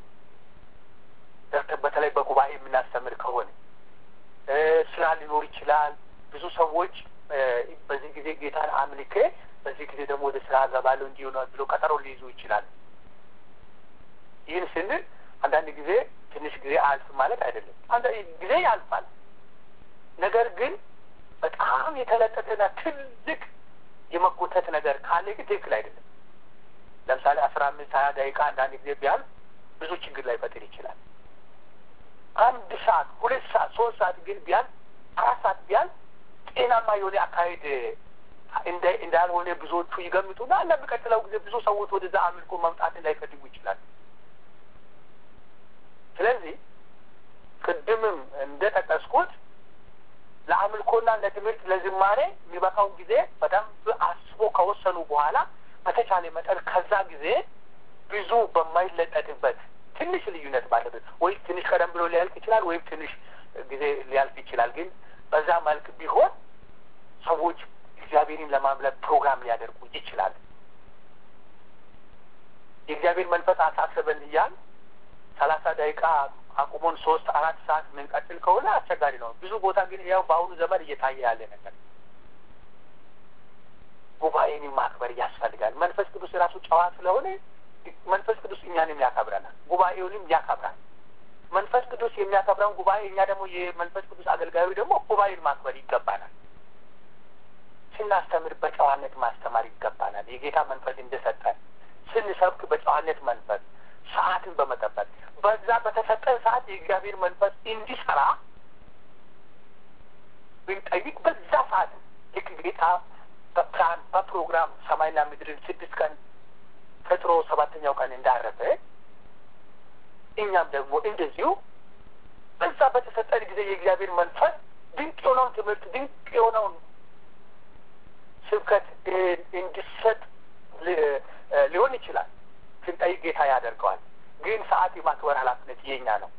በተለይ በጉባኤ የምናስተምር ከሆነ ስራ ሊኖር ይችላል። ብዙ ሰዎች በዚህ ጊዜ ጌታን አምልኬ በዚህ ጊዜ ደግሞ ወደ ስራ ገባለሁ እንዲሆነ ብሎ ቀጠሮ ሊይዙ ይችላል። ይህን ስንል አንዳንድ ጊዜ ትንሽ ጊዜ አያልፍም ማለት አይደለም። አንዳንድ ጊዜ ያልፋል። ነገር ግን በጣም የተለጠጠና ትልቅ የመጎተት ነገር ካለ ግን ትክክል አይደለም። ለምሳሌ አስራ አምስት ሀያ ደቂቃ አንዳንድ ጊዜ ቢያልፍ ብዙ ችግር ላይፈጥር ይችላል። አንድ ሰዓት፣ ሁለት ሰዓት፣ ሶስት ሰዓት ግን ቢያልፍ አራት ሰዓት ቢያልፍ ጤናማ የሆነ አካሄድ እንዳልሆነ ብዙዎቹ ይገምጡና ለሚቀጥለው ጊዜ ብዙ ሰዎች ወደዛ አምልኮ መምጣትን ላይፈልጉ ይችላል። ስለዚህ ቅድምም እንደጠቀስኩት ለአምልኮና ለትምህርት ለዝማሬ የሚበቃውን ጊዜ በደንብ አስቦ ከወሰኑ በኋላ በተቻለ መጠን ከዛ ጊዜ ብዙ በማይለጠጥበት ትንሽ ልዩነት ባለበት ወይ ትንሽ ቀደም ብሎ ሊያልቅ ይችላል፣ ወይም ትንሽ ጊዜ ሊያልፍ ይችላል። ግን በዛ መልክ ቢሆን ሰዎች እግዚአብሔርን ለማምለክ ፕሮግራም ሊያደርጉ ይችላል። የእግዚአብሔር መንፈስ አሳሰበን እያል ሰላሳ ደቂቃ አቁሞን ሶስት አራት ሰዓት የምንቀጥል ከሆነ አስቸጋሪ ነው። ብዙ ቦታ ግን ያው በአሁኑ ዘመን እየታየ ያለ ነገር ጉባኤን ማክበር ያስፈልጋል። መንፈስ ቅዱስ የራሱ ጨዋ ስለሆነ መንፈስ ቅዱስ እኛንም ያከብረናል፣ ጉባኤውንም ያከብራል። መንፈስ ቅዱስ የሚያከብረውን ጉባኤ እኛ ደግሞ የመንፈስ ቅዱስ አገልጋዩ ደግሞ ጉባኤን ማክበር ይገባናል። ስናስተምር በጨዋነት ማስተማር ይገባናል። የጌታ መንፈስ እንደሰጠን ስንሰብክ በጨዋነት መንፈስ ሰዓትን በመጠበቅ በዛ በተሰጠን ሰዓት የእግዚአብሔር መንፈስ እንዲሰራ ብንጠይቅ በዛ ሰዓት ልክ ጌታ በፕላን በፕሮግራም ሰማይና ምድርን ስድስት ቀን ፈጥሮ ሰባተኛው ቀን እንዳረፈ እኛም ደግሞ እንደዚሁ በዛ በተሰጠን ጊዜ የእግዚአብሔር መንፈስ ድንቅ የሆነውን ትምህርት ድንቅ የሆነውን ስብከት እንዲሰጥ ሊሆን ይችላል። ስንጠይቅ ጌታ ያደርገዋል። ግን ሰዓት የማክበር ኃላፊነት የኛ ነው።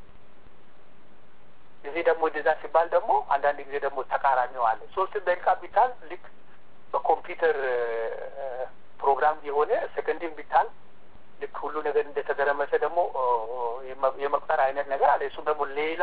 እዚህ ደግሞ እንደዛ ሲባል ደግሞ አንዳንድ ጊዜ ደግሞ ተቃራኒው አለ። ሶስት ደቂቃ ቢታል ልክ በኮምፒውተር ፕሮግራም የሆነ ሰከንድን ቢታል ልክ ሁሉ ነገር እንደተገረመሰ ደግሞ የመቁጠር አይነት ነገር አለ። እሱም ደግሞ ሌላ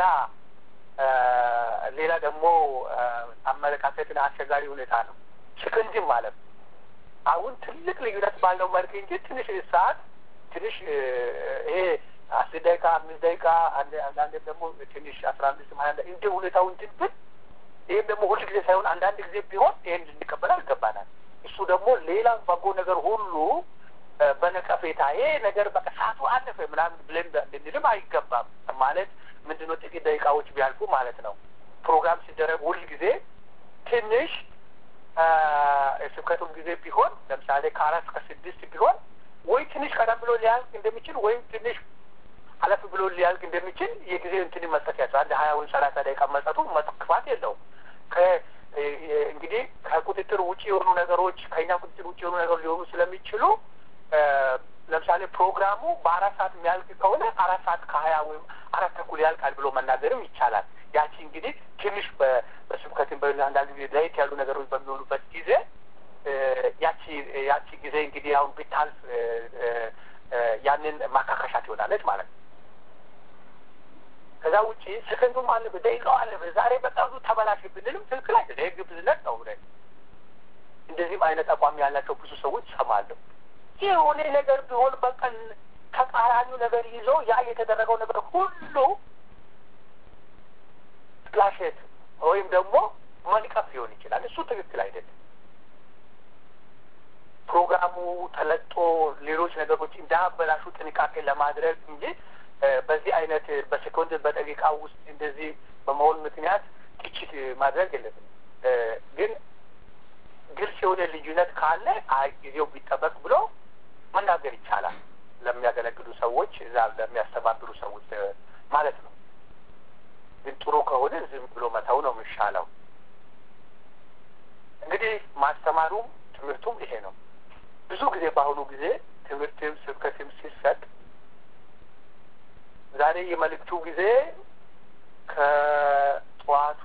ሌላ ደግሞ አመለካከትን አስቸጋሪ ሁኔታ ነው። ሰከንድን ማለት ነው። አሁን ትልቅ ልዩነት ባለው መልክ እንጂ ትንሽ ሰዓት ትንሽ ይሄ አስር ደቂቃ አምስት ደቂቃ አንዳንዴም ደግሞ ትንሽ አስራ አምስት ሀያ እንደ ሁኔታው እንትን ብን ይህም ደግሞ ሁል ጊዜ ሳይሆን አንዳንድ ጊዜ ቢሆን ይህን ልንቀበል ይገባናል። እሱ ደግሞ ሌላ በጎ ነገር ሁሉ በነቀፌታ ይሄ ነገር በቃ ሰዓቱ አለፈ ምናምን ብለን ልንልም አይገባም። ማለት ምንድነው ጥቂት ደቂቃዎች ቢያልፉ ማለት ነው። ፕሮግራም ሲደረግ ሁል ጊዜ ትንሽ የስብከቱም ጊዜ ቢሆን ለምሳሌ ከአራት እስከ ስድስት ቢሆን ወይ ትንሽ ቀደም ብሎ ሊያልቅ እንደሚችል ወይም ትንሽ አለፍ ብሎ ሊያልቅ እንደሚችል የጊዜ እንትን መስጠት ያቸው አንድ ሀያ ወይም ሰላሳ ደቂቃ መስጠቱ ክፋት የለውም። እንግዲህ ከቁጥጥር ውጭ የሆኑ ነገሮች ከእኛ ቁጥጥር ውጭ የሆኑ ነገሮች ሊሆኑ ስለሚችሉ ለምሳሌ ፕሮግራሙ በአራት ሰዓት የሚያልቅ ከሆነ አራት ሰዓት ከሀያ ወይም አራት ተኩል ያልቃል ብሎ መናገርም ይቻላል። ያቺ እንግዲህ ትንሽ በስብከትን በአንዳንድ ጊዜ ለየት ያሉ ነገሮች በሚሆኑበት ጊዜ ያቺ ያቺ ጊዜ እንግዲህ አሁን ቢታልፍ ያንን ማካካሻ ትሆናለች ማለት ነው። ከዛ ውጭ ሰከንዱም አለበት ደቂቃው አለበት ዛሬ በጣም ተበላሽ ብንልም ትክክል አይደለም። ይህ ግብዝነት ነው። ብለ እንደዚህም አይነት አቋም ያላቸው ብዙ ሰዎች ይሰማለሁ። የሆነ ነገር ቢሆን በቀን ተቃራኒው ነገር ይዞ ያ የተደረገው ነገር ሁሉ ጥላሸት ወይም ደግሞ መንቀፍ ሊሆን ይችላል። እሱ ትክክል አይደለም። ፕሮግራሙ ተለጦ ሌሎች ነገሮች እንዳያበላሹ ጥንቃቄ ለማድረግ እንጂ በዚህ አይነት በሴኮንድ በደቂቃ ውስጥ እንደዚህ በመሆን ምክንያት ግጭት ማድረግ የለብንም። ግን ግልጽ የሆነ ልዩነት ካለ አይ ጊዜው ቢጠበቅ ብሎ መናገር ይቻላል። ለሚያገለግሉ ሰዎች እዛ ለሚያስተባብሩ ሰዎች ማለት ነው። ግን ጥሩ ከሆነ ዝም ብሎ መተው ነው የሚሻለው። እንግዲህ ማስተማሩም ትምህርቱም ይሄ ነው። ብዙ ጊዜ በአሁኑ ጊዜ ትምህርትም ስብከትም ሲሰጥ ዛሬ የመልእክቱ ጊዜ ከጠዋቱ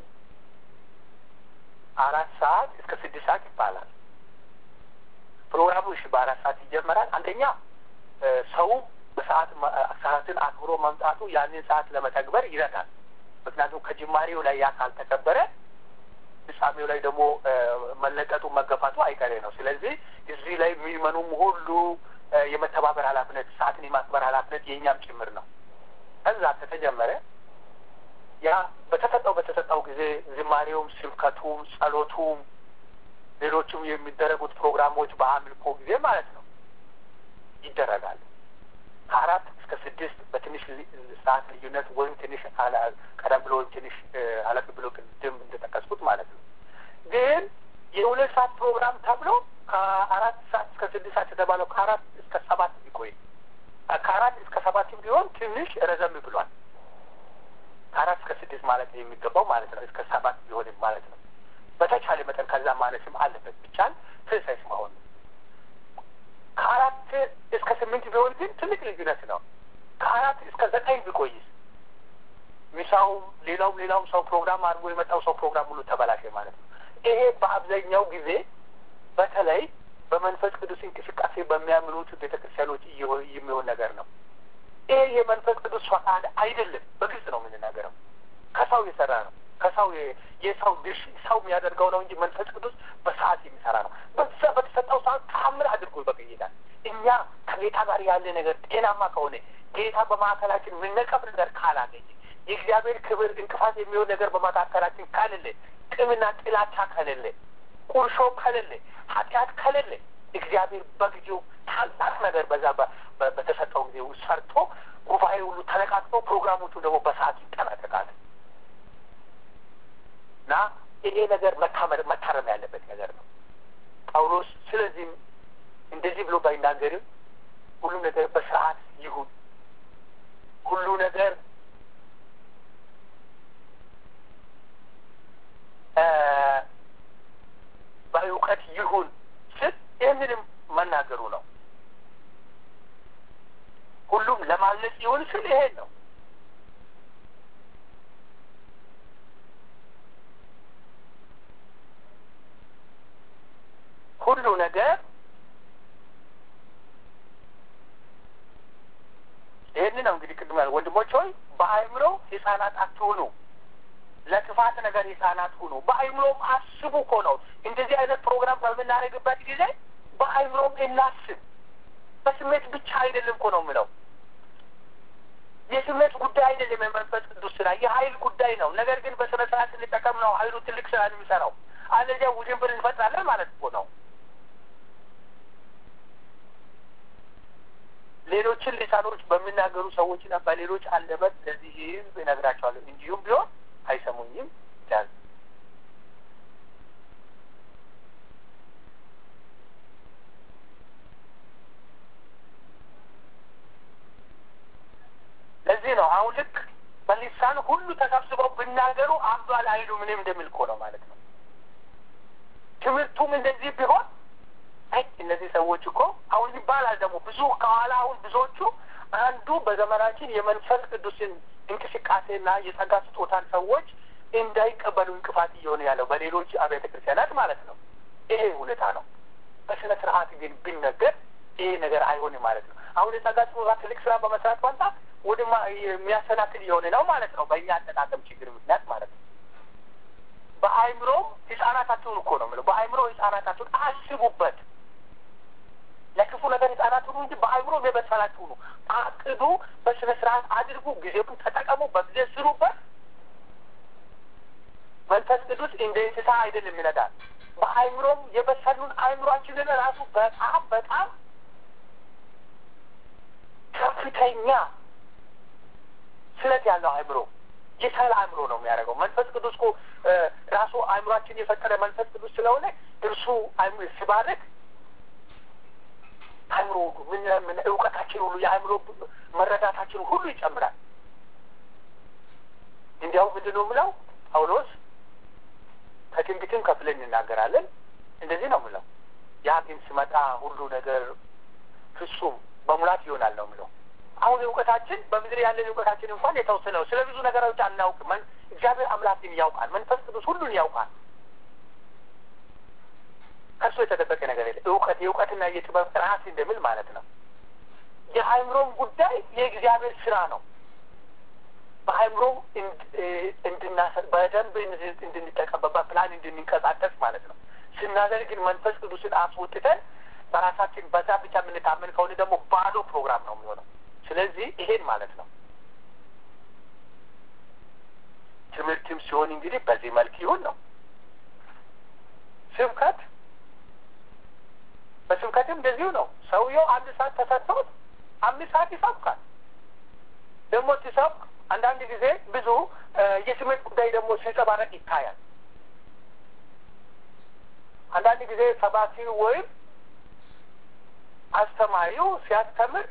አራት ሰዓት እስከ ስድስት ሰዓት ይባላል። ፕሮግራሙ እሺ በአራት ሰዓት ይጀመራል። አንደኛ ሰው በሰዓት ሰዓትን አክብሮ መምጣቱ ያንን ሰዓት ለመተግበር ይረዳል። ምክንያቱም ከጅማሬው ላይ ያ ካልተከበረ ፍጻሜው ላይ ደግሞ መለቀጡ መገፋቱ አይቀሬ ነው። ስለዚህ እዚህ ላይ የሚመኑም ሁሉ የመተባበር ኃላፊነት ሰዓትን የማክበር ኃላፊነት የእኛም ጭምር ነው። ከዛ ከተጀመረ ያ በተሰጠው በተሰጠው ጊዜ ዝማሬውም፣ ስብከቱም፣ ጸሎቱም ሌሎችም የሚደረጉት ፕሮግራሞች በአምልኮ ጊዜ ማለት ነው ይደረጋሉ። ከአራት እስከ ስድስት በትንሽ ሰዓት ልዩነት ወይም ትንሽ ቀደም ብሎ ወይም ትንሽ አለፍ ብሎ ቅድም እንደጠቀስኩት ማለት ነው። ግን የሁለት ሰዓት ፕሮግራም ተብሎ ከአራት ሰዓት እስከ ስድስት ሰዓት የተባለው ከአራት እስከ ሰባት ቢቆይ ከአራት እስከ ሰባትም ቢሆን ትንሽ ረዘም ብሏል። ከአራት እስከ ስድስት ማለት የሚገባው ማለት ነው። እስከ ሰባት ቢሆንም ማለት ነው። በተቻለ መጠን ከዛ ማለትም አለበት። ብቻን ትንሳይስ መሆን ነው። ከአራት እስከ ስምንት ቢሆን ግን ትልቅ ልዩነት ነው። ከአራት እስከ ዘጠኝ ቢቆይስ ሚሳውም ሌላውም ሌላውም ሰው ፕሮግራም አድርጎ የመጣው ሰው ፕሮግራም ሁሉ ተበላሸ ማለት ነው። ይሄ በአብዛኛው ጊዜ በተለይ በመንፈስ ቅዱስ እንቅስቃሴ በሚያምኑት ቤተ ክርስቲያኖች የሚሆን ነገር ነው። ይሄ የመንፈስ ቅዱስ ፈቃድ አይደለም። በግልጽ ነው የምንናገረው። ከሰው የሰራ ነው። ከሰው የሰው ድርሽ ሰው የሚያደርገው ነው እንጂ መንፈስ ቅዱስ በሰዓት የሚሰራ ነው። በዛ በተሰጠው ሰዓት ታምር አድርጎ ይበቅይላል። እኛ ከጌታ ጋር ያለ ነገር ጤናማ ከሆነ ጌታ በማዕከላችን የምነቀፍ ነገር ካላገኘ የእግዚአብሔር ክብር እንቅፋት የሚሆን ነገር በመካከላችን ከሌለ፣ ቅምና ጥላቻ ከሌለ፣ ቁርሾ ከሌለ፣ ኃጢአት ከሌለ እግዚአብሔር በጊዜው ታላቅ ነገር በዛ በተሰጠው ጊዜ ሰርቶ ጉባኤ ሁሉ ተነቃቅቶ ፕሮግራሞቹ ደግሞ በሰዓት ይጠናቀቃል እና ይሄ ነገር መታመር መታረም ያለበት ነገር ነው። ጳውሎስ ስለዚህም እንደዚህ ብሎ ባይናገርም ሁሉም ነገር በስርዓት ይሁን፣ ሁሉ ነገር በእውቀት ይሁን ስል ይህንንም መናገሩ ነው። ሁሉም ለማለጽ ይሁን ስል ይሄን ነው። ሁሉ ነገር ይህን ነው እንግዲህ ቅድም ያለ ወንድሞች ሆይ በአእምሮ ህጻናት አትሁኑ፣ ለክፋት ነገር ህጻናት ሁኑ። በአእምሮም አስቡ እኮ ነው። እንደዚህ አይነት ፕሮግራም በምናደርግበት ጊዜ በአእምሮም እናስብ። በስሜት ብቻ አይደለም እኮ ነው የምለው። የስሜት ጉዳይ አይደለም የመንፈስ ቅዱስ ስራ፣ የሀይል ጉዳይ ነው። ነገር ግን በስነ ስርዓት ስንጠቀም ነው ሀይሉ ትልቅ ስራ የሚሰራው። አለዚያ ውዥንብር እንፈጥራለን ማለት እኮ ነው። ሌሎችን ሊሳኖች በሚናገሩ ሰዎችና በሌሎች አንደበት ለዚህ ህዝብ እነግራቸዋለሁ፣ እንዲሁም ቢሆን አይሰሙኝም ይላል። ነው አሁን ልክ በሊሳን ሁሉ ተሰብስበው ብናገሩ አባል አይሉ ምንም እንደሚል እኮ ነው ማለት ነው። ትምህርቱም እንደዚህ ቢሆን አይ እነዚህ ሰዎች እኮ አሁን ይባላል ደግሞ ብዙ ከኋላ አሁን ብዙዎቹ አንዱ በዘመናችን የመንፈስ ቅዱስን እንቅስቃሴና የጸጋ ስጦታን ሰዎች እንዳይቀበሉ እንቅፋት እየሆነ ያለው በሌሎች አብያተ ክርስቲያናት ማለት ነው። ይሄ ሁኔታ ነው። በስነ ስርዓት ግን ቢነገር ይሄ ነገር አይሆንም ማለት ነው። አሁን የጸጋ ስጦታ ትልቅ ስራ በመስራት ፋንታ ወደማ የሚያሰናክል የሆነ ነው ማለት ነው። በእኛ አጠቃቀም ችግር ምክንያት ማለት ነው። በአእምሮ ህጻናታችሁን እኮ ነው የምለው። በአእምሮ ህጻናታችሁን አስቡበት። ለክፉ ነገር ህጻናት ሁኑ እንጂ በአእምሮ የበሰላችሁ ነው። አቅዱ፣ በስነ ስርዓት አድርጉ፣ ጊዜውን ተጠቀሙ፣ በጊዜ ስሩበት። መንፈስ ቅዱስ እንደ እንስሳ አይደለም ይነዳል። በአእምሮም የበሰሉን አእምሯችንን ራሱ በጣም በጣም ከፍተኛ ስለት ያለው አእምሮ የሰል አእምሮ ነው የሚያደርገው። መንፈስ ቅዱስ እኮ ራሱ አእምሯችን የፈጠረ መንፈስ ቅዱስ ስለሆነ እርሱ አእምሮ ሲባርክ አእምሮ ምን ምን እውቀታችን ሁሉ የአእምሮ መረዳታችን ሁሉ ይጨምራል። እንዲያው ምንድን ነው የምለው ጳውሎስ ከትንቢትም ከፍለን እንናገራለን። እንደዚህ ነው የምለው ያ ግን ሲመጣ ሁሉ ነገር ፍጹም በሙላት ይሆናል ነው የምለው። አሁን እውቀታችን በምድር ያለን እውቀታችን እንኳን የተወሰነ ነው። ስለ ብዙ ነገሮች አናውቅም። እግዚአብሔር አምላክን ያውቃል። መንፈስ ቅዱስ ሁሉን ያውቃል። ከእሱ የተደበቀ ነገር የለ። እውቀት የእውቀትና የጥበብ ጥራት እንደሚል ማለት ነው። የአእምሮም ጉዳይ የእግዚአብሔር ስራ ነው። በአእምሮ እንድናሰ በደንብ እንድንጠቀምበት በፕላን እንድንንቀሳቀስ ማለት ነው። ስናደርግ ግን መንፈስ ቅዱስን አስወጥተን በራሳችን በዛ ብቻ የምንታመን ከሆነ ደግሞ ባዶ ፕሮግራም ነው የሚሆነው። ስለዚህ ይሄን ማለት ነው። ትምህርትም ሲሆን እንግዲህ በዚህ መልክ ይሁን ነው። ስብከት በስብከትም እንደዚሁ ነው። ሰውየው አንድ ሰዓት ተሰጥቶት አምስት ሰዓት ይሰብካል። ደግሞ ሲሰብክ አንዳንድ ጊዜ ብዙ የስሜት ጉዳይ ደግሞ ሲንጸባረቅ ይታያል። አንዳንድ ጊዜ ሰባኪው ወይም አስተማሪው ሲያስተምር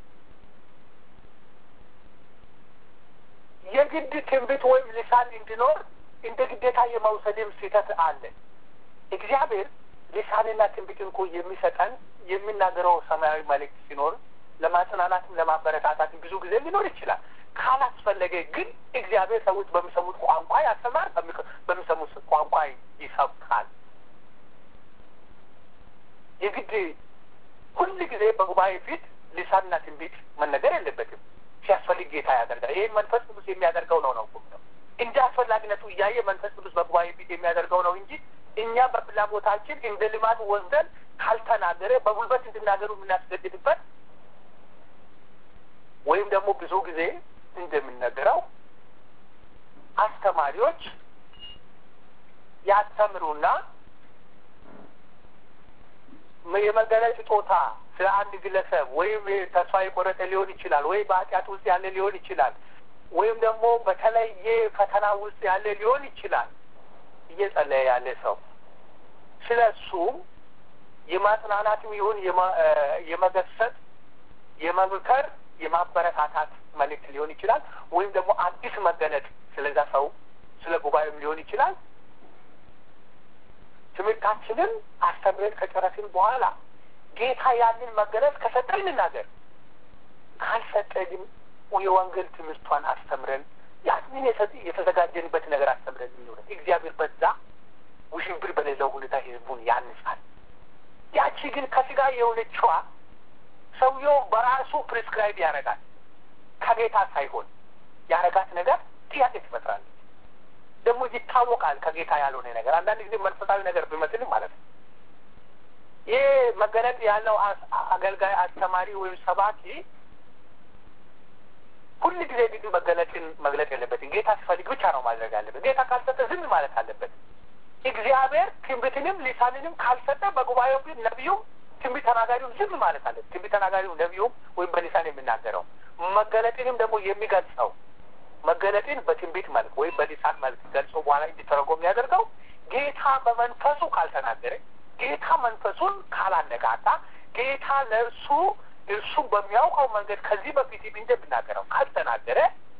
የግድ ትንቢት ወይም ልሳን እንዲኖር እንደ ግዴታ የመውሰድም ስህተት አለ። እግዚአብሔር ልሳንና ትንቢትን እኮ የሚሰጠን የሚናገረው ሰማያዊ መልእክት ሲኖር ለማጽናናትም ለማበረታታትም ብዙ ጊዜ ሊኖር ይችላል። ካላስፈለገ ግን እግዚአብሔር ሰዎች በሚሰሙት ቋንቋ ያስተምራል፣ በሚሰሙት ቋንቋ ይሰብካል። የግድ ሁል ጊዜ በጉባኤ ፊት ልሳንና ትንቢት መነገር የለበትም። ሲያስፈልግ ጌታ ያደርጋል። ይህ መንፈስ ቅዱስ የሚያደርገው ነው ነው ነው እንደ አስፈላጊነቱ እያየ መንፈስ ቅዱስ በጉባኤ ፊት የሚያደርገው ነው እንጂ እኛ በፍላጎታችን እንደ ልማድ ወስደን ካልተናገረ በጉልበት እንድናገሩ የምናስገድድበት ወይም ደግሞ ብዙ ጊዜ እንደምንነገረው አስተማሪዎች ያስተምሩና የመገለጽ ስጦታ ስለ አንድ ግለሰብ ወይም ተስፋ የቆረጠ ሊሆን ይችላል፣ ወይም በኃጢአት ውስጥ ያለ ሊሆን ይችላል፣ ወይም ደግሞ በተለየ ፈተና ውስጥ ያለ ሊሆን ይችላል። እየጸለየ ያለ ሰው ስለ እሱም የማጽናናትም ይሁን የመገሰጥ፣ የመምከር፣ የማበረታታት መልእክት ሊሆን ይችላል። ወይም ደግሞ አዲስ መገለጥ ስለዛ ሰው ስለ ጉባኤም ሊሆን ይችላል። ትምህርታችንን አስተምረን ከጨረስን በኋላ ጌታ ያንን መገለጽ ከሰጠ እንናገር፣ ካልሰጠ ግን የወንጌል ትምህርቷን አስተምረን ያንን የተዘጋጀንበት ነገር አስተምረን የሚሆነ እግዚአብሔር በዛ ውሽንብር በሌለው ሁኔታ ህዝቡን ያንጻል። ያቺ ግን ከስጋ የሆነችዋ ሰውየው በራሱ ፕሪስክራይብ ያደርጋል ከጌታ ሳይሆን ያረጋት ነገር ጥያቄ ትፈጥራለች። ደግሞ ይታወቃል ከጌታ ያልሆነ ነገር አንዳንድ ጊዜ መንፈሳዊ ነገር ቢመስልም ማለት ነው። ይህ መገለጥ ያለው አገልጋይ አስተማሪ ወይም ሰባኪ ሁል ጊዜ ግድ መገለጥን መግለጥ የለበትም። ጌታ ሲፈልግ ብቻ ነው ማድረግ አለበት። ጌታ ካልሰጠ ዝም ማለት አለበት። እግዚአብሔር ትንቢትንም ሊሳንንም ካልሰጠ በጉባኤው ፊት ነቢዩም ትንቢት ተናጋሪውም ዝም ማለት አለበት። ትንቢት ተናጋሪው ነቢዩም ወይም በሊሳን የሚናገረው መገለጥንም ደግሞ የሚገልጸው መገለጥን በትንቢት መልክ ወይም በሊሳን መልክ ገልጾ በኋላ እንዲተረጎም የሚያደርገው ጌታ በመንፈሱ ካልተናገረ፣ ጌታ መንፈሱን ካላነቃቃ፣ ጌታ ለእርሱ እርሱ በሚያውቀው መንገድ ከዚህ በፊት እንደሚናገረው ካልተናገረ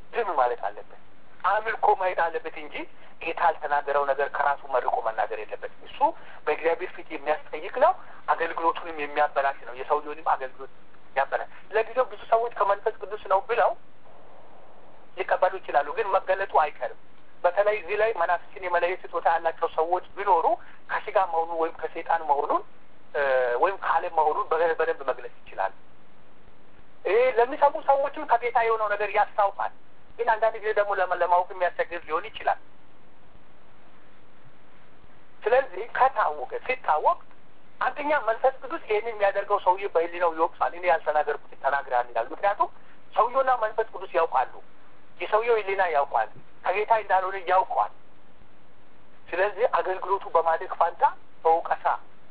ዝም ማለት አለበት። አምልኮ ማየት አለበት እንጂ ጌታ ያልተናገረው ነገር ከራሱ መርቆ መናገር የለበትም። እሱ በእግዚአብሔር ፊት የሚያስጠይቅ ነው። አገልግሎቱንም የሚያበላሽ ነው። የሰውየውንም አገልግሎት ያበላሽ። ለጊዜው ብዙ ሰዎች ከመንፈስ ቅዱስ ነው ብለው ሊቀበሉ ይችላሉ፣ ግን መገለጡ አይቀርም። በተለይ እዚህ ላይ መናፍስትን የመለየት ስጦታ ያላቸው ሰዎች ቢኖሩ ከስጋ መሆኑን ወይም ከሴጣን መሆኑን ወይም ከዓለም መሆኑን በደንብ መግለጽ ይችላል። ይህ ለሚሰሙ ሰዎችም ከጌታ የሆነው ነገር ያስታውቃል። ግን አንዳንድ ጊዜ ደግሞ ለማወቅ የሚያስቸግር ሊሆን ይችላል። ስለዚህ ከታወቀ ሲታወቅ አንደኛ መንፈስ ቅዱስ ይህንን የሚያደርገው ሰውዬ በሕሊናው ይወቅሳል። እኔ ያልተናገርኩት ተናግረሃል ይላል። ምክንያቱም ሰውየውና መንፈስ ቅዱስ ያውቃሉ። የሰውየው ሕሊና ያውቃል፣ ከጌታ እንዳልሆነ ያውቀዋል። ስለዚህ አገልግሎቱ በማደግ ፋንታ በውቀሳ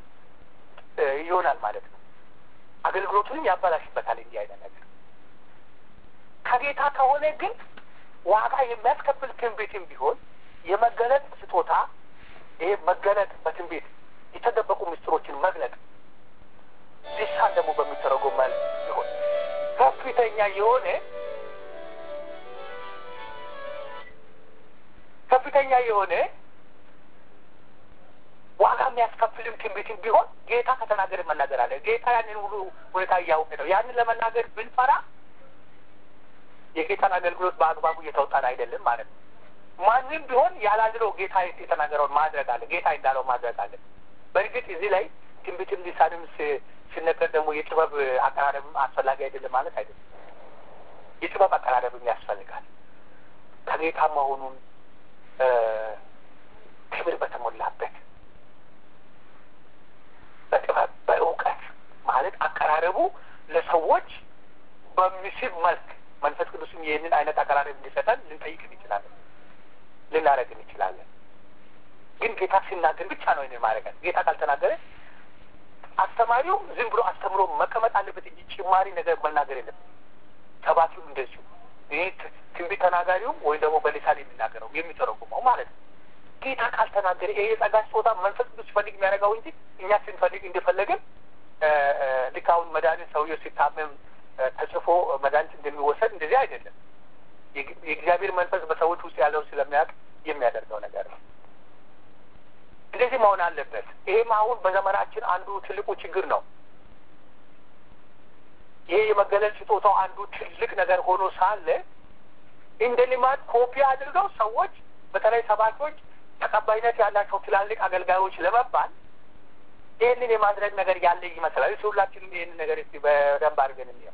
ይሆናል ማለት ነው። አገልግሎቱንም ያበላሽበታል። እንዲህ አይነት ነገር ከጌታ ከሆነ ግን ዋጋ የሚያስከፍል ትንቢትም ቢሆን የመገለጥ ስጦታ ይሄ መገለጥ በትንቢት የተደበቁ ምስጢሮችን መግለጥ ሊሳን ደግሞ በሚተረጎም መልክ ሲሆን ከፍተኛ የሆነ ከፍተኛ የሆነ ዋጋ የሚያስከፍልም ትንቢትም ቢሆን ጌታ ከተናገር መናገር አለ። ጌታ ያንን ሁሉ ሁኔታ እያወቀ ነው። ያንን ለመናገር ብንፈራ የጌታን አገልግሎት በአግባቡ እየተወጣን አይደለም ማለት ነው። ማንም ቢሆን ያላልለው ጌታ የተናገረውን ማድረግ አለ። ጌታ እንዳለው ማድረግ አለ። በእርግጥ እዚህ ላይ ትንቢትም ሊሳንም ሲነገር ደግሞ የጥበብ አቀራረብም አስፈላጊ አይደለም ማለት አይደለም። የጥበብ አቀራረብም ያስፈልጋል። ከጌታ መሆኑን ክብር በተሞላበት በጥበብ በእውቀት ማለት አቀራረቡ ለሰዎች በሚስብ መልክ መንፈስ ቅዱስም ይህንን አይነት አቀራረብ እንዲሰጠን ልንጠይቅ እንችላለን፣ ልናደረግ እንችላለን። ግን ጌታ ሲናገር ብቻ ነው ይህንን ማድረግ። ጌታ ካልተናገረ አስተማሪው ዝም ብሎ አስተምሮ መቀመጥ አለበት እንጂ ጭማሪ ነገር መናገር የለበት። ሰባኪው እንደዚሁ ይህ ትንቢት ተናጋሪውም ወይም ደግሞ በሊሳን የሚናገረው የሚተረጉመው ማለት ነው። ጌታ ካልተናገረ ይሄ የጸጋ ስጦታ መንፈስ ቅዱስ ሲፈልግ የሚያደርገው እንጂ እኛ ስንፈልግ እንደፈለግን ልክ አሁን መድኃኒት ሰውየው ሲታመም ተጽፎ መድኃኒት እንደሚወሰድ እንደዚህ አይደለም። የእግዚአብሔር መንፈስ በሰዎች ውስጥ ያለው ስለሚያውቅ የሚያደርገው ነገር ነው። እንደዚህ መሆን አለበት። ይሄም አሁን በዘመናችን አንዱ ትልቁ ችግር ነው። ይሄ የመገለጽ ስጦታው አንዱ ትልቅ ነገር ሆኖ ሳለ እንደ ልማድ ኮፒ አድርገው ሰዎች በተለይ ሰባኪዎች ተቀባይነት ያላቸው ትላልቅ አገልጋዮች ለመባል ይህንን የማድረግ ነገር ያለ ይመስላል። እሱ ሁላችንም ይህንን ነገር እስቲ በደንብ አድርገን እንየው።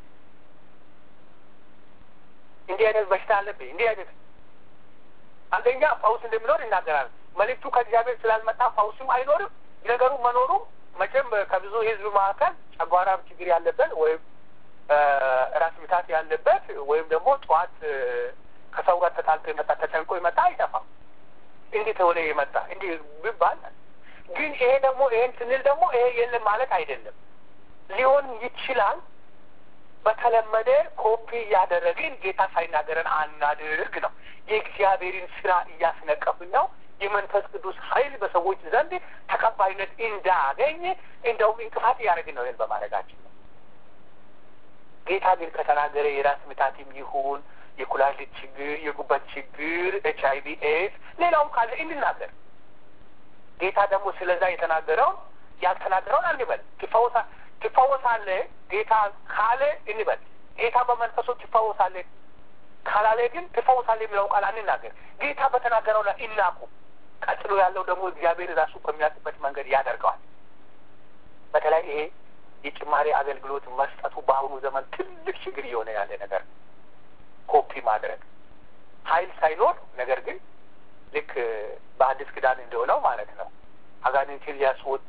እንዲህ አይነት በሽታ አለብኝ እንዲህ አይነት አንደኛ ፈውስ እንደሚኖር ይናገራል። መልእክቱ ከእግዚአብሔር ስላልመጣ ፈውስም አይኖርም። ነገሩ መኖሩ መቼም ከብዙ ሕዝብ መካከል ጨጓራም ችግር ያለበት ወይም ራስ ምታት ያለበት ወይም ደግሞ ጠዋት ከሰው ጋር ተጣልቶ የመጣ ተጨንቆ የመጣ አይጠፋም። እንዲህ ተወለ የመጣ እንዲህ ቢባል ግን ይሄ ደግሞ ይሄን ስንል ደግሞ ይሄ የለም ማለት አይደለም። ሊሆን ይችላል። በተለመደ ኮፒ እያደረግን ጌታ ሳይናገረን አናድርግ ነው። የእግዚአብሔርን ስራ እያስነቀፍን ነው። የመንፈስ ቅዱስ ኃይል በሰዎች ዘንድ ተቀባይነት እንዳገኝ እንደውም እንቅፋት እያደረግን ነው። ይህን በማድረጋችን ነው። ጌታ ግን ከተናገረ የራስ ምታትም ይሁን የኩላሊት ችግር፣ የጉበት ችግር፣ ኤች አይ ቪ ኤድስ፣ ሌላውም ካለ እንናገር። ጌታ ደግሞ ስለዛ የተናገረውን ያልተናገረውን አንበል። ትፈወሳ ትፈወሳለህ ጌታ ካለ እንበል። ጌታ በመንፈሱ ትፈወሳለህ ካላለ ግን ትፈወሳለህ የሚለው ቃል አንናገር። ጌታ በተናገረው ላይ እናቁ። ቀጥሎ ያለው ደግሞ እግዚአብሔር ራሱ በሚያውቅበት መንገድ ያደርገዋል። በተለይ ይሄ የጭማሪ አገልግሎት መስጠቱ በአሁኑ ዘመን ትልቅ ችግር እየሆነ ያለ ነገር ኮፒ ማድረግ ኃይል ሳይኖር ነገር ግን ልክ በአዲስ ኪዳን እንደሆነው ማለት ነው አጋንንትን ሊያስወጡ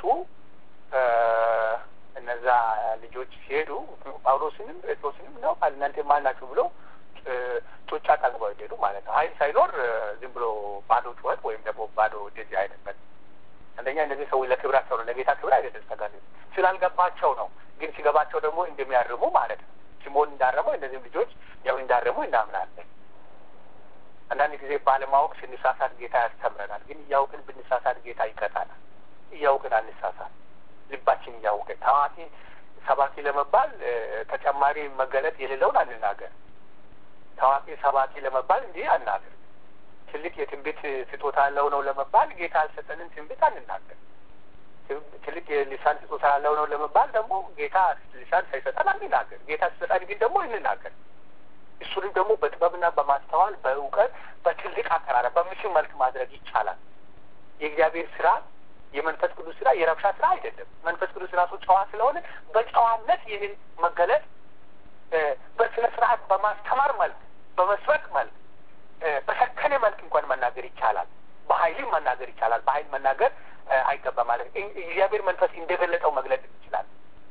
እነዛ ልጆች ሲሄዱ ጳውሎስንም ጴጥሮስንም ነው እናንተ ማን ናችሁ ብሎ ጡጫ ጠግበው ሄዱ ማለት ነው። ኃይል ሳይኖር ዝም ብሎ ባዶ ጩኸት ወይም ደግሞ ባዶ እንደዚህ አይነት አንደኛ እነዚህ ሰዎች ለክብራቸው ነው፣ ለጌታ ክብር አይደለም። ተጋር ስላልገባቸው ነው። ግን ሲገባቸው ደግሞ እንደሚያርሙ ማለት ነው። ሲሞን እንዳረመው እነዚህም ልጆች ያው እንዳረሙ እናምናለን። አንዳንድ ጊዜ ባለማወቅ ስንሳሳት ጌታ ያስተምረናል። ግን እያውቅን ብንሳሳት ጌታ ይቀጣናል። እያውቅን አንሳሳት። ልባችን እያወቀ ታዋቂ ሰባኪ ለመባል ተጨማሪ መገለጥ የሌለውን አንናገር። ታዋቂ ሰባኪ ለመባል እንዲህ አናገር። ትልቅ የትንቢት ስጦታ ያለው ነው ለመባል ጌታ ያልሰጠንን ትንቢት አንናገር። ትልቅ የሊሳን ስጦታ ያለው ነው ለመባል ደግሞ ጌታ ሊሳን ሳይሰጠን አንናገር። ጌታ ሲሰጠን ግን ደግሞ እንናገር። እሱንም ደግሞ በጥበብና በማስተዋል በእውቀት በትልቅ አቀራረብ በምስል መልክ ማድረግ ይቻላል። የእግዚአብሔር ስራ የመንፈስ ቅዱስ ስራ የረብሻ ስራ አይደለም። መንፈስ ቅዱስ ራሱ ጨዋ ስለሆነ በጨዋነት ይህን መገለጥ በስነ ስርዓት በማስተማር መልክ በመስበክ መልክ በሰከነ መልክ እንኳን መናገር ይቻላል። በኃይልም መናገር ይቻላል። በኃይል መናገር አይገባ ማለት እግዚአብሔር መንፈስ እንደገለጠው መግለጥ ይችላል።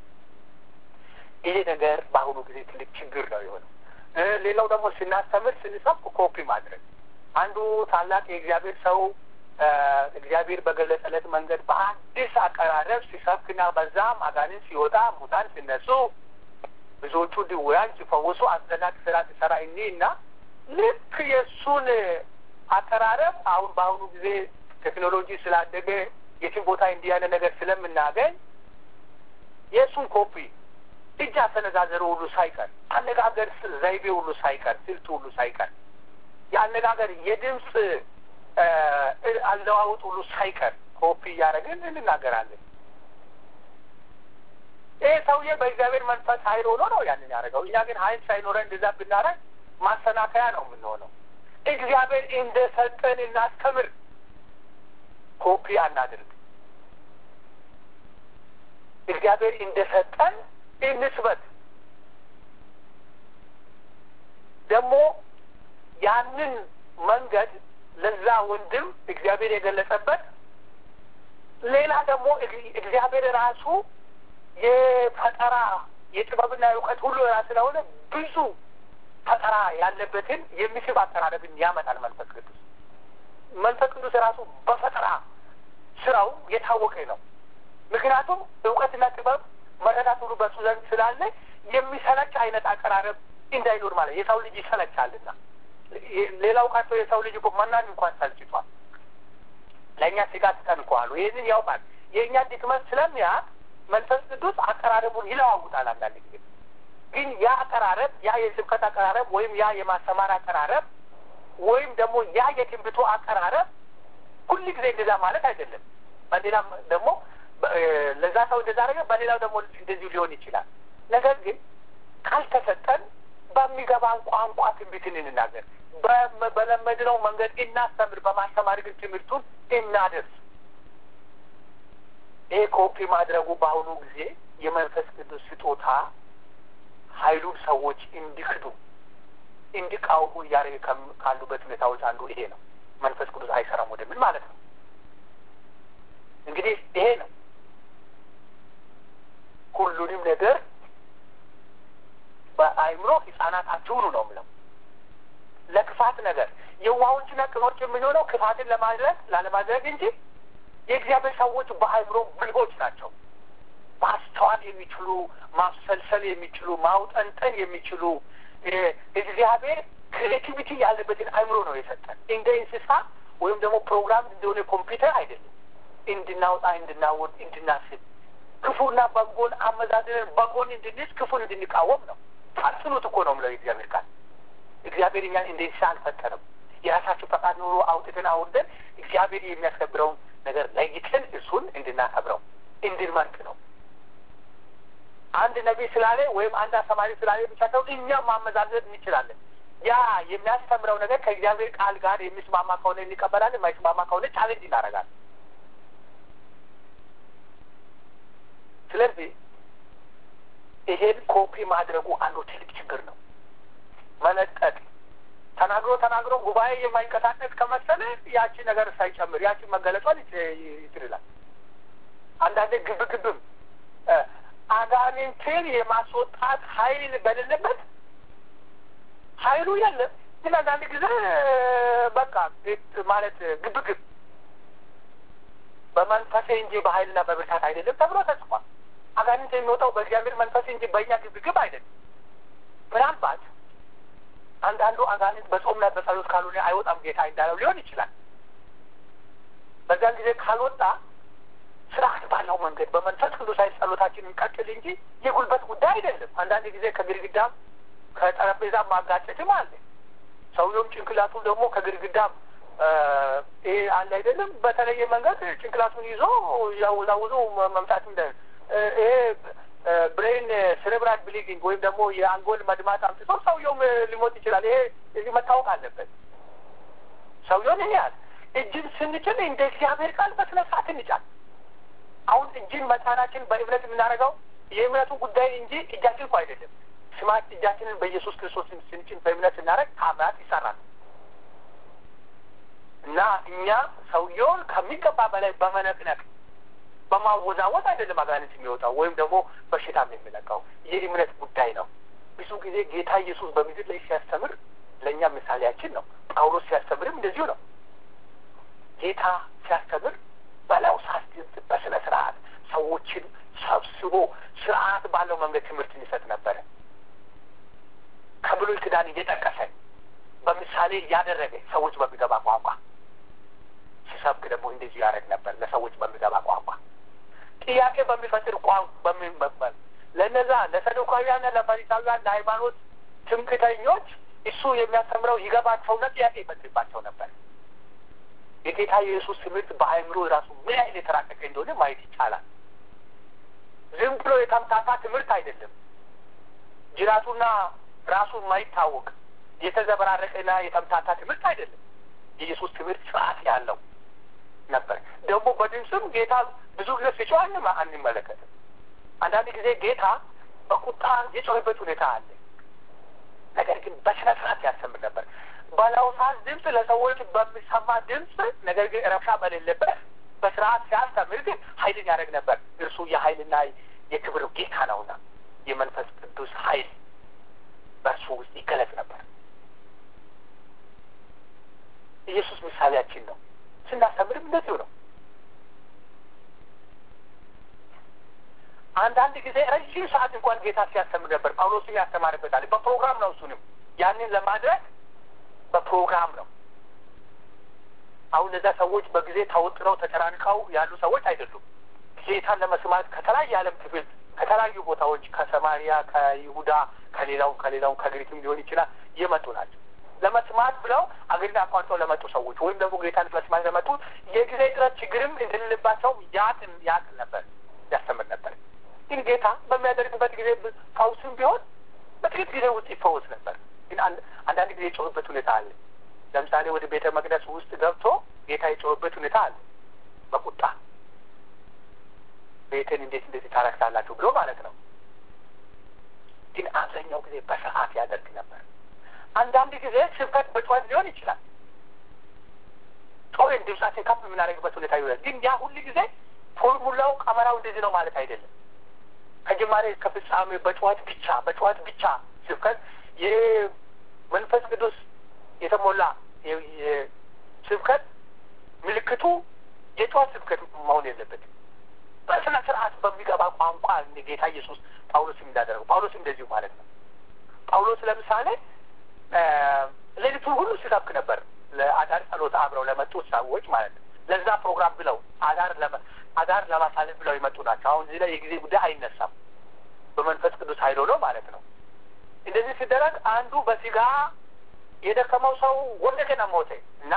ይሄ ነገር በአሁኑ ጊዜ ትልቅ ችግር ነው የሆነው። ሌላው ደግሞ ስናስተምር ስንሰብክ ኮፒ ማድረግ አንዱ ታላቅ የእግዚአብሔር ሰው እግዚአብሔር በገለጸለት መንገድ በአዲስ አቀራረብ ሲሰብክና በዛም አጋንንት ሲወጣ ሙታን ሲነሱ ብዙዎቹ ድውያን ሲፈወሱ አስደናቂ ስራ ሲሰራ እኒ እና ልክ የእሱን አቀራረብ አሁን በአሁኑ ጊዜ ቴክኖሎጂ ስላደገ የትም ቦታ እንዲህ ያለ ነገር ስለምናገኝ የእሱን ኮፒ እጅ አሰነዛዘሩ ሁሉ ሳይቀር አነጋገር ዘይቤ ሁሉ ሳይቀር ስልቱ ሁሉ ሳይቀር የአነጋገር የድምፅ አለዋውጥ ሁሉ ሳይቀር ኮፒ እያደረግን እንናገራለን። ይህ ሰውዬ በእግዚአብሔር መንፈስ ኃይል ሆኖ ነው ያንን ያደረገው። እኛ ግን ኃይል ሳይኖረን እንደዛ ብናደረግ ማሰናከያ ነው የምንሆነው። እግዚአብሔር እንደሰጠን እናስተምር፣ ኮፒ አናድርግ። እግዚአብሔር እንደሰጠን እንስበት። ደግሞ ያንን መንገድ ለዛ ወንድም እግዚአብሔር የገለጸበት ሌላ ደግሞ እግዚአብሔር ራሱ የፈጠራ የጥበብና የእውቀት ሁሉ ራስ ስለሆነ ብዙ ፈጠራ ያለበትን የሚስብ አቀራረብን ያመጣል። መንፈስ ቅዱስ መንፈስ ቅዱስ ራሱ በፈጠራ ስራው የታወቀ ነው። ምክንያቱም እውቀትና ጥበብ መረዳት ሁሉ በሱ ዘንድ ስላለ የሚሰለች አይነት አቀራረብ እንዳይኖር ማለት የሰው ልጅ ይሰለቻልና ሌላው ቀርቶ የሰው ልጅ እኮ መናን እንኳን ሰልችቷል። ለእኛ ስጋ ትጠንቀዋሉ። ይህንን ያውቃል። የእኛ ድክመት ስለሚያውቅ መንፈስ ቅዱስ አቀራረቡን ይለዋውጣል። አንዳንድ ጊዜ ግን ያ አቀራረብ ያ የስብከት አቀራረብ ወይም ያ የማስተማር አቀራረብ ወይም ደግሞ ያ የትንቢቱ አቀራረብ ሁል ጊዜ እንደዛ ማለት አይደለም። በሌላም ደግሞ ለዛ ሰው እንደዛ አደረገ፣ በሌላው ደግሞ እንደዚሁ ሊሆን ይችላል። ነገር ግን ካልተሰጠን በሚገባን ቋንቋ ትንቢትን እንናገር፣ በለመድነው መንገድ እናስተምር፣ በማስተማር ግን ትምህርቱን እናደርስ። ይሄ ኮፒ ማድረጉ በአሁኑ ጊዜ የመንፈስ ቅዱስ ስጦታ ኃይሉን ሰዎች እንዲክዱ እንዲቃወሙ እያደረገ ካሉበት ሁኔታዎች አንዱ ይሄ ነው። መንፈስ ቅዱስ አይሰራም ወደምን ማለት ነው። እንግዲህ ይሄ ነው ሁሉንም ነገር በአይምሮ ህጻናት አትሁኑ ነው የምለው። ለክፋት ነገር የዋሆችና ቅኖች የምንሆነው ክፋትን ለማድረግ ላለማድረግ እንጂ የእግዚአብሔር ሰዎች በአይምሮ ብልሆች ናቸው። ማስተዋል የሚችሉ ማብሰልሰል የሚችሉ ማውጠንጠን የሚችሉ እግዚአብሔር ክሬቲቪቲ ያለበትን አይምሮ ነው የሰጠን። እንደ እንስሳ ወይም ደግሞ ፕሮግራም እንደሆነ ኮምፒውተር አይደለም። እንድናውጣ፣ እንድናወድ፣ እንድናስብ ክፉና በጎን አመዛዝነን በጎን እንድንስ ክፉን እንድንቃወም ነው። አጽኑት እኮ ነው የምለው የእግዚአብሔር ቃል። እግዚአብሔር እኛን እንደ እንስሳ አልፈጠረም። የራሳችን ፈቃድ ኑሮ አውጥተን አውርደን እግዚአብሔር የሚያስከብረውን ነገር ለይተን እሱን እንድናከብረው እንድንመርጥ ነው። አንድ ነቢይ ስላለ ወይም አንድ አስተማሪ ስላለ ብቻ ሰው እኛም ማመዛዘን እንችላለን። ያ የሚያስተምረው ነገር ከእግዚአብሔር ቃል ጋር የሚስማማ ከሆነ እንቀበላለን፣ የማይስማማ ከሆነ ቻሌንጅ እናደርጋለን። ስለዚህ ይሄን ኮፒ ማድረጉ አንዱ ትልቅ ችግር ነው። መለጠጥ ተናግሮ ተናግሮ ጉባኤ የማይንቀሳቀስ ከመሰለ ያቺ ነገር ሳይጨምር ያቺ መገለጿን ይትልላል። አንዳንዴ ግብግብም አጋንንትን የማስወጣት ኃይል በሌለበት ኃይሉ የለም። ግን አንዳንድ ጊዜ በቃ ማለት ግብግብ በመንፈሴ እንጂ በኃይልና በብርታት አይደለም ተብሎ ተጽፏል። አጋንንት የሚወጣው በእግዚአብሔር መንፈስ እንጂ በእኛ ግብግብ አይደለም። ምናልባት አንዳንዱ አጋንንት በጾምና በጸሎት ካልሆነ አይወጣም ጌታ እንዳለው ሊሆን ይችላል። በዛን ጊዜ ካልወጣ ስርዓት ባለው መንገድ በመንፈስ ቅዱስ ኃይል ጸሎታችን እንቀጥል እንጂ የጉልበት ጉዳይ አይደለም። አንዳንድ ጊዜ ከግድግዳም ከጠረጴዛ ማጋጨትም አለ። ሰውየውም ጭንቅላቱ ደግሞ ከግድግዳ ይሄ አለ አይደለም፣ በተለየ መንገድ ጭንቅላቱን ይዞ ያወዛውዞ መምጣት እንደ ይሄ ብሬን ሴሬብራል ብሊዲንግ ወይም ደግሞ የአንጎል መድማት አምጥቶ ሰውየውም ሊሞት ይችላል። ይሄ እዚህ መታወቅ አለበት። ሰውየውን ይሄ ያህል እጅን ስንጭን እንደ እግዚአብሔር ቃል በስነ ስርዓት እንጫል። አሁን እጅን መጫናችን በእምነት የምናደርገው የእምነቱ ጉዳይ እንጂ እጃችን እኮ አይደለም። ስማት እጃችንን በኢየሱስ ክርስቶስ ስንጭን በእምነት ስናደርግ ታምራት ይሰራል እና እኛ ሰውየውን ከሚገባ በላይ በመነቅነቅ በማወዛወዝ አይደለም አጋንንት የሚወጣው ወይም ደግሞ በሽታም የሚለቀው የእምነት ጉዳይ ነው። ብዙ ጊዜ ጌታ ኢየሱስ በምድር ላይ ሲያስተምር ለእኛ ምሳሌያችን ነው። ጳውሎስ ሲያስተምርም እንደዚሁ ነው። ጌታ ሲያስተምር በላው ሳስድምጥ በስነ ስርዓት ሰዎችን ሰብስቦ ስርዓት ባለው መንገድ ትምህርት ሊሰጥ ነበረ። ከብሉይ ኪዳን እየጠቀሰ በምሳሌ እያደረገ ሰዎች በሚገባ ቋንቋ ሲሰብክ ደግሞ እንደዚሁ ያደረግ ነበር። ለሰዎች በሚገባ ቋንቋ ጥያቄ በሚፈጥር ቋንቋ በሚመበል ለነዛ ለሰዱካውያንና ለፈሪሳውያን ለሃይማኖት ትምክተኞች እሱ የሚያስተምረው ይገባቸውና ጥያቄ ይፈጥርባቸው ነበር። የጌታ የኢየሱስ ትምህርት በአእምሮ ራሱ ምን አይነት የተራቀቀ እንደሆነ ማየት ይቻላል። ዝም ብሎ የተምታታ ትምህርት አይደለም። ጅራቱና ራሱ የማይታወቅ የተዘበራረቀና የተምታታ ትምህርት አይደለም። የኢየሱስ ትምህርት ስርዓት ያለው ነበር። ደግሞ በድምፅም ጌታ ብዙ ጊዜ ሲጮህ አንመለከትም። አንዳንድ ጊዜ ጌታ በቁጣ የጮህበት ሁኔታ አለ። ነገር ግን በስነ ስርዓት ያስተምር ነበር። በለውሳት ድምፅ ለሰዎች በሚሰማ ድምፅ፣ ነገር ግን ረብሻ በሌለበት በስርዓት ሲያስተምር ግን ኃይልን ያደርግ ነበር። እርሱ የኃይልና የክብር ጌታ ነውና የመንፈስ ቅዱስ ኃይል በእርሱ ውስጥ ይገለጽ ነበር። ኢየሱስ ምሳሌያችን ነው። ስናስተምርም እንደዚሁ ነው። አንዳንድ ጊዜ ረዥም ሰዓት እንኳን ጌታ ሲያስተምር ነበር። ጳውሎስም ያስተማርበታል። በፕሮግራም ነው። እሱንም ያንን ለማድረግ በፕሮግራም ነው። አሁን እነዛ ሰዎች በጊዜ ተወጥረው ተጨናንቀው ያሉ ሰዎች አይደሉም። ጌታን ለመስማት ከተለያየ የዓለም ክፍል ከተለያዩ ቦታዎች ከሰማሪያ፣ ከይሁዳ፣ ከሌላው ከሌላው ከግሪክም ሊሆን ይችላል የመጡ ናቸው። ለመስማት ብለው አገርን አቋርጠው ለመጡ ሰዎች ወይም ደግሞ ጌታን ለመስማት ለመጡ የጊዜ ጥረት ችግርም እንደሌለባቸው ያቅን ያቅን ነበር ያስተምር ነበር። ግን ጌታ በሚያደርግበት ጊዜ ፈውስም ቢሆን በጥቂት ጊዜ ውስጥ ይፈወስ ነበር። ግን አንዳንድ ጊዜ የጮህበት ሁኔታ አለ። ለምሳሌ ወደ ቤተ መቅደስ ውስጥ ገብቶ ጌታ የጮህበት ሁኔታ አለ። በቁጣ ቤትን እንዴት እንደዚህ ታረክሳላችሁ ብሎ ማለት ነው። ግን አብዛኛው ጊዜ በስርዓት ያደርግ ነበር። አንዳንድ ጊዜ ስብከት በጩኸት ሊሆን ይችላል። ጮህን ድምጻችን ከፍ የምናደርግበት ሁኔታ ይሆናል። ግን ያ ሁሉ ጊዜ ፎርሙላው ቀመራው እንደዚህ ነው ማለት አይደለም። ከጅማሬ እስከ ፍጻሜ በጩኸት ብቻ በጩኸት ብቻ ስብከት የመንፈስ ቅዱስ የተሞላ ስብከት ምልክቱ የጩኸት ስብከት መሆን የለበትም። በስነ ስርዓት በሚገባ ቋንቋ ጌታ ኢየሱስ ጳውሎስም እንዳደረገው ጳውሎስም እንደዚሁ ማለት ነው። ጳውሎስ ለምሳሌ ሌሊቱን ሁሉ ሲሰብክ ነበር። ለአዳር ጸሎት አብረው ለመጡት ሰዎች ማለት ነው። ለዛ ፕሮግራም ብለው አዳር አዳር ለማሳለፍ ብለው የመጡ ናቸው። አሁን እዚህ ላይ የጊዜ ጉዳይ አይነሳም። በመንፈስ ቅዱስ ኃይል ሆኖ ማለት ነው። እንደዚህ ሲደረግ አንዱ በስጋ የደከመው ሰው ወደቀና ሞተ እና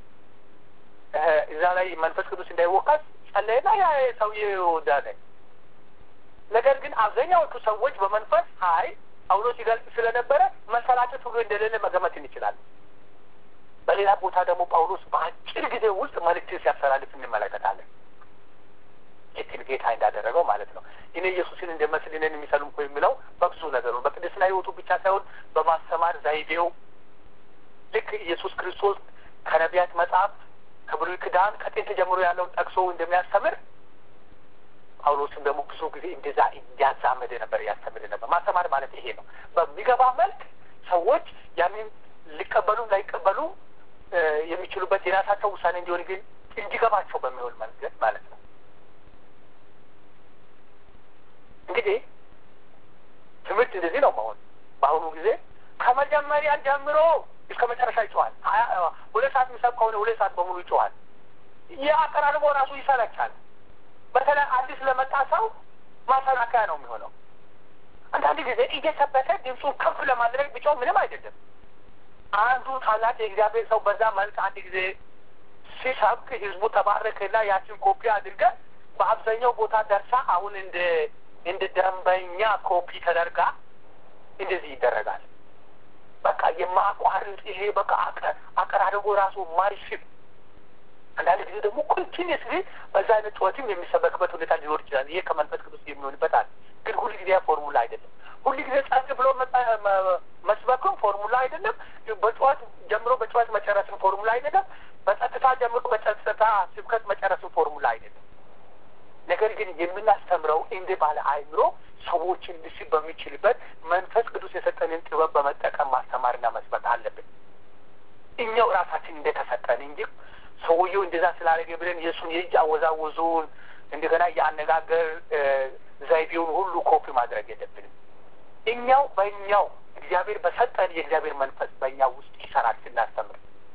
እዛ ላይ መንፈስ ቅዱስ እንዳይወቀስ ጸለየና ያ ሰውዬ ወዳለ። ነገር ግን አብዛኛዎቹ ሰዎች በመንፈስ ኃይል ጳውሎስ ሲገልጽ ስለነበረ መሰላቸት ሁሉ እንደሌለ መገመት እንችላለን። በሌላ ቦታ ደግሞ ጳውሎስ በአጭር ጊዜ ውስጥ መልእክትን ሲያስተላልፍ እንመለከታለን። ልክ ጌታ እንዳደረገው ማለት ነው። እኔ ኢየሱስን እንደመስል እኔን የሚሰሉ እኮ የሚለው በብዙ ነገሩ በቅድስና ሕይወቱ ብቻ ሳይሆን በማስተማር ዘይቤው ልክ ኢየሱስ ክርስቶስ ከነቢያት መጽሐፍ ከብሉይ ኪዳን ከጥንት ጀምሮ ያለውን ጠቅሶ እንደሚያስተምር ጳውሎስም ደግሞ ብዙ ጊዜ እንደዛ እያዛመደ ነበር እያስተምር ነበር። ማስተማር ማለት ይሄ ነው። በሚገባ መልክ ሰዎች ያንን ሊቀበሉ ላይቀበሉ የሚችሉበት የራሳቸው ውሳኔ እንዲሆን ግን እንዲገባቸው በሚሆን መንገድ ማለት ነው። እንግዲህ ትምህርት እንደዚህ ነው መሆን። በአሁኑ ጊዜ ከመጀመሪያ ጀምሮ እስከ መጨረሻ ይጮኋል። ሁለት ሰዓት የሚሰብ ከሆነ ሁለት ሰዓት በሙሉ ይጮኋል። የአቀራርቦ ራሱ ይሰለቻል። በተለይ አዲስ ለመጣ ሰው ማሰናከያ ነው የሚሆነው። አንዳንድ ጊዜ እየሰበከ ድምፁን ከፍ ለማድረግ ቢጮህ ምንም አይደለም። አንዱ ታላቅ የእግዚአብሔር ሰው በዛ መልክ አንድ ጊዜ ሲሰብክ ህዝቡ ተባረከና ያችን ኮፒ አድርገን በአብዛኛው ቦታ ደርሳ አሁን እንደ እንደ ደንበኛ ኮፒ ተደርጋ እንደዚህ ይደረጋል። በቃ የማቋርጥ ይሄ በቃ አቀራረቡ ራሱ ማይስብ አንዳንድ ጊዜ ደግሞ ኮንቲኒስሊ በዛ አይነት ጩኸትም የሚሰበክበት ሁኔታ ሊኖር ይችላል። ይሄ ከመንፈስ ቅዱስ የሚሆንበት አለ። ግን ሁል ጊዜ ፎርሙላ አይደለም። ሁል ጊዜ ጸጥ ብሎ መስበክም ፎርሙላ አይደለም። በጩኸት ጀምሮ በጩኸት መጨረስም ፎርሙላ አይደለም። በጸጥታ ጀምሮ በጸጥታ ስብከት መጨረስም ፎርሙላ አይደለም። ነገር ግን የምናስተምረው እንደ ባለ አእምሮ ሰዎችን ልስብ በሚችልበት መንፈስ ቅዱስ የሰጠንን ጥበብ በመጠቀም ማስተማርና መስበክ አለብን። እኛው ራሳችን እንደተሰጠን እንጂ ሰውየው እንደዛ ስላደረገ ብለን የእሱን የእጅ አወዛወዙን እንደገና የአነጋገር ዘይቤውን ሁሉ ኮፒ ማድረግ የለብንም። እኛው በእኛው እግዚአብሔር በሰጠን የእግዚአብሔር መንፈስ በእኛ ውስጥ ይሰራል ስናስተምር።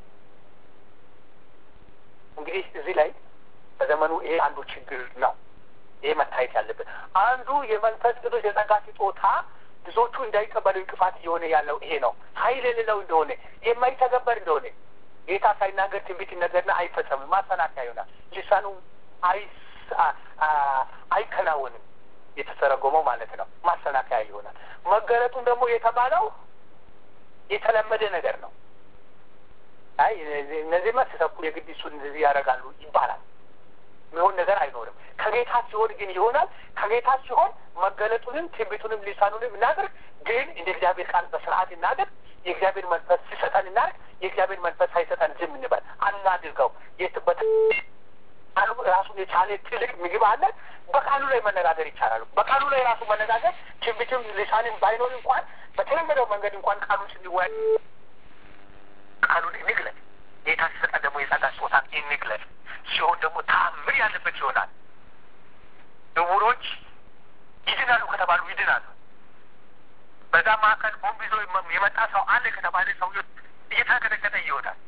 እንግዲህ እዚህ ላይ በዘመኑ ይሄ አንዱ ችግር ነው። ይሄ መታየት ያለበት አንዱ የመንፈስ ቅዱስ የጸጋ ስጦታ ብዙዎቹ እንዳይቀበሉ እንቅፋት እየሆነ ያለው ይሄ ነው። ኃይል የሌለው እንደሆነ የማይተገበር እንደሆነ ጌታ ሳይናገር ትንቢት ይነገርና አይፈጸምም፣ ማሰናከያ ይሆናል። ልሳኑ አይከናወንም፣ የተተረጎመው ማለት ነው። ማሰናከያ ይሆናል። መገለጡም ደግሞ የተባለው የተለመደ ነገር ነው። አይ እነዚህ መስሰኩ የግድ እሱን እንደዚህ ያደርጋሉ ይባላል። የሚሆን ነገር አይኖርም። ከጌታ ሲሆን ግን ይሆናል። ከጌታ ሲሆን መገለጡንም ትንቢቱንም ሊሳኑንም እናድርግ፣ ግን እንደ እግዚአብሔር ቃል በስርዓት እናድርግ። የእግዚአብሔር መንፈስ ሲሰጠን እናድርግ። የእግዚአብሔር መንፈስ ሳይሰጠን ዝም እንበል፣ አናድርገው። የትበት ቃሉ ራሱን የቻለ ትልቅ ምግብ አለ። በቃሉ ላይ መነጋገር ይቻላል። በቃሉ ላይ ራሱ መነጋገር ትንቢትም ሊሳንም ባይኖር እንኳን በተለመደው መንገድ እንኳን ቃሉን ስንወያይ ቃሉን እንግለጽ። ጌታ ሲሰጠን ደግሞ የጸጋ ስጦታን እንግለጽ። ሲሆን ደግሞ ታምር ያለበት ይሆናል። እውሮች ይድናሉ ከተባሉ ይድናሉ። በዛ መካከል ቦምብ ይዞ የመጣ ሰው አለ ከተባለ ሰውዬ እየተንቀጠቀጠ ይወጣል።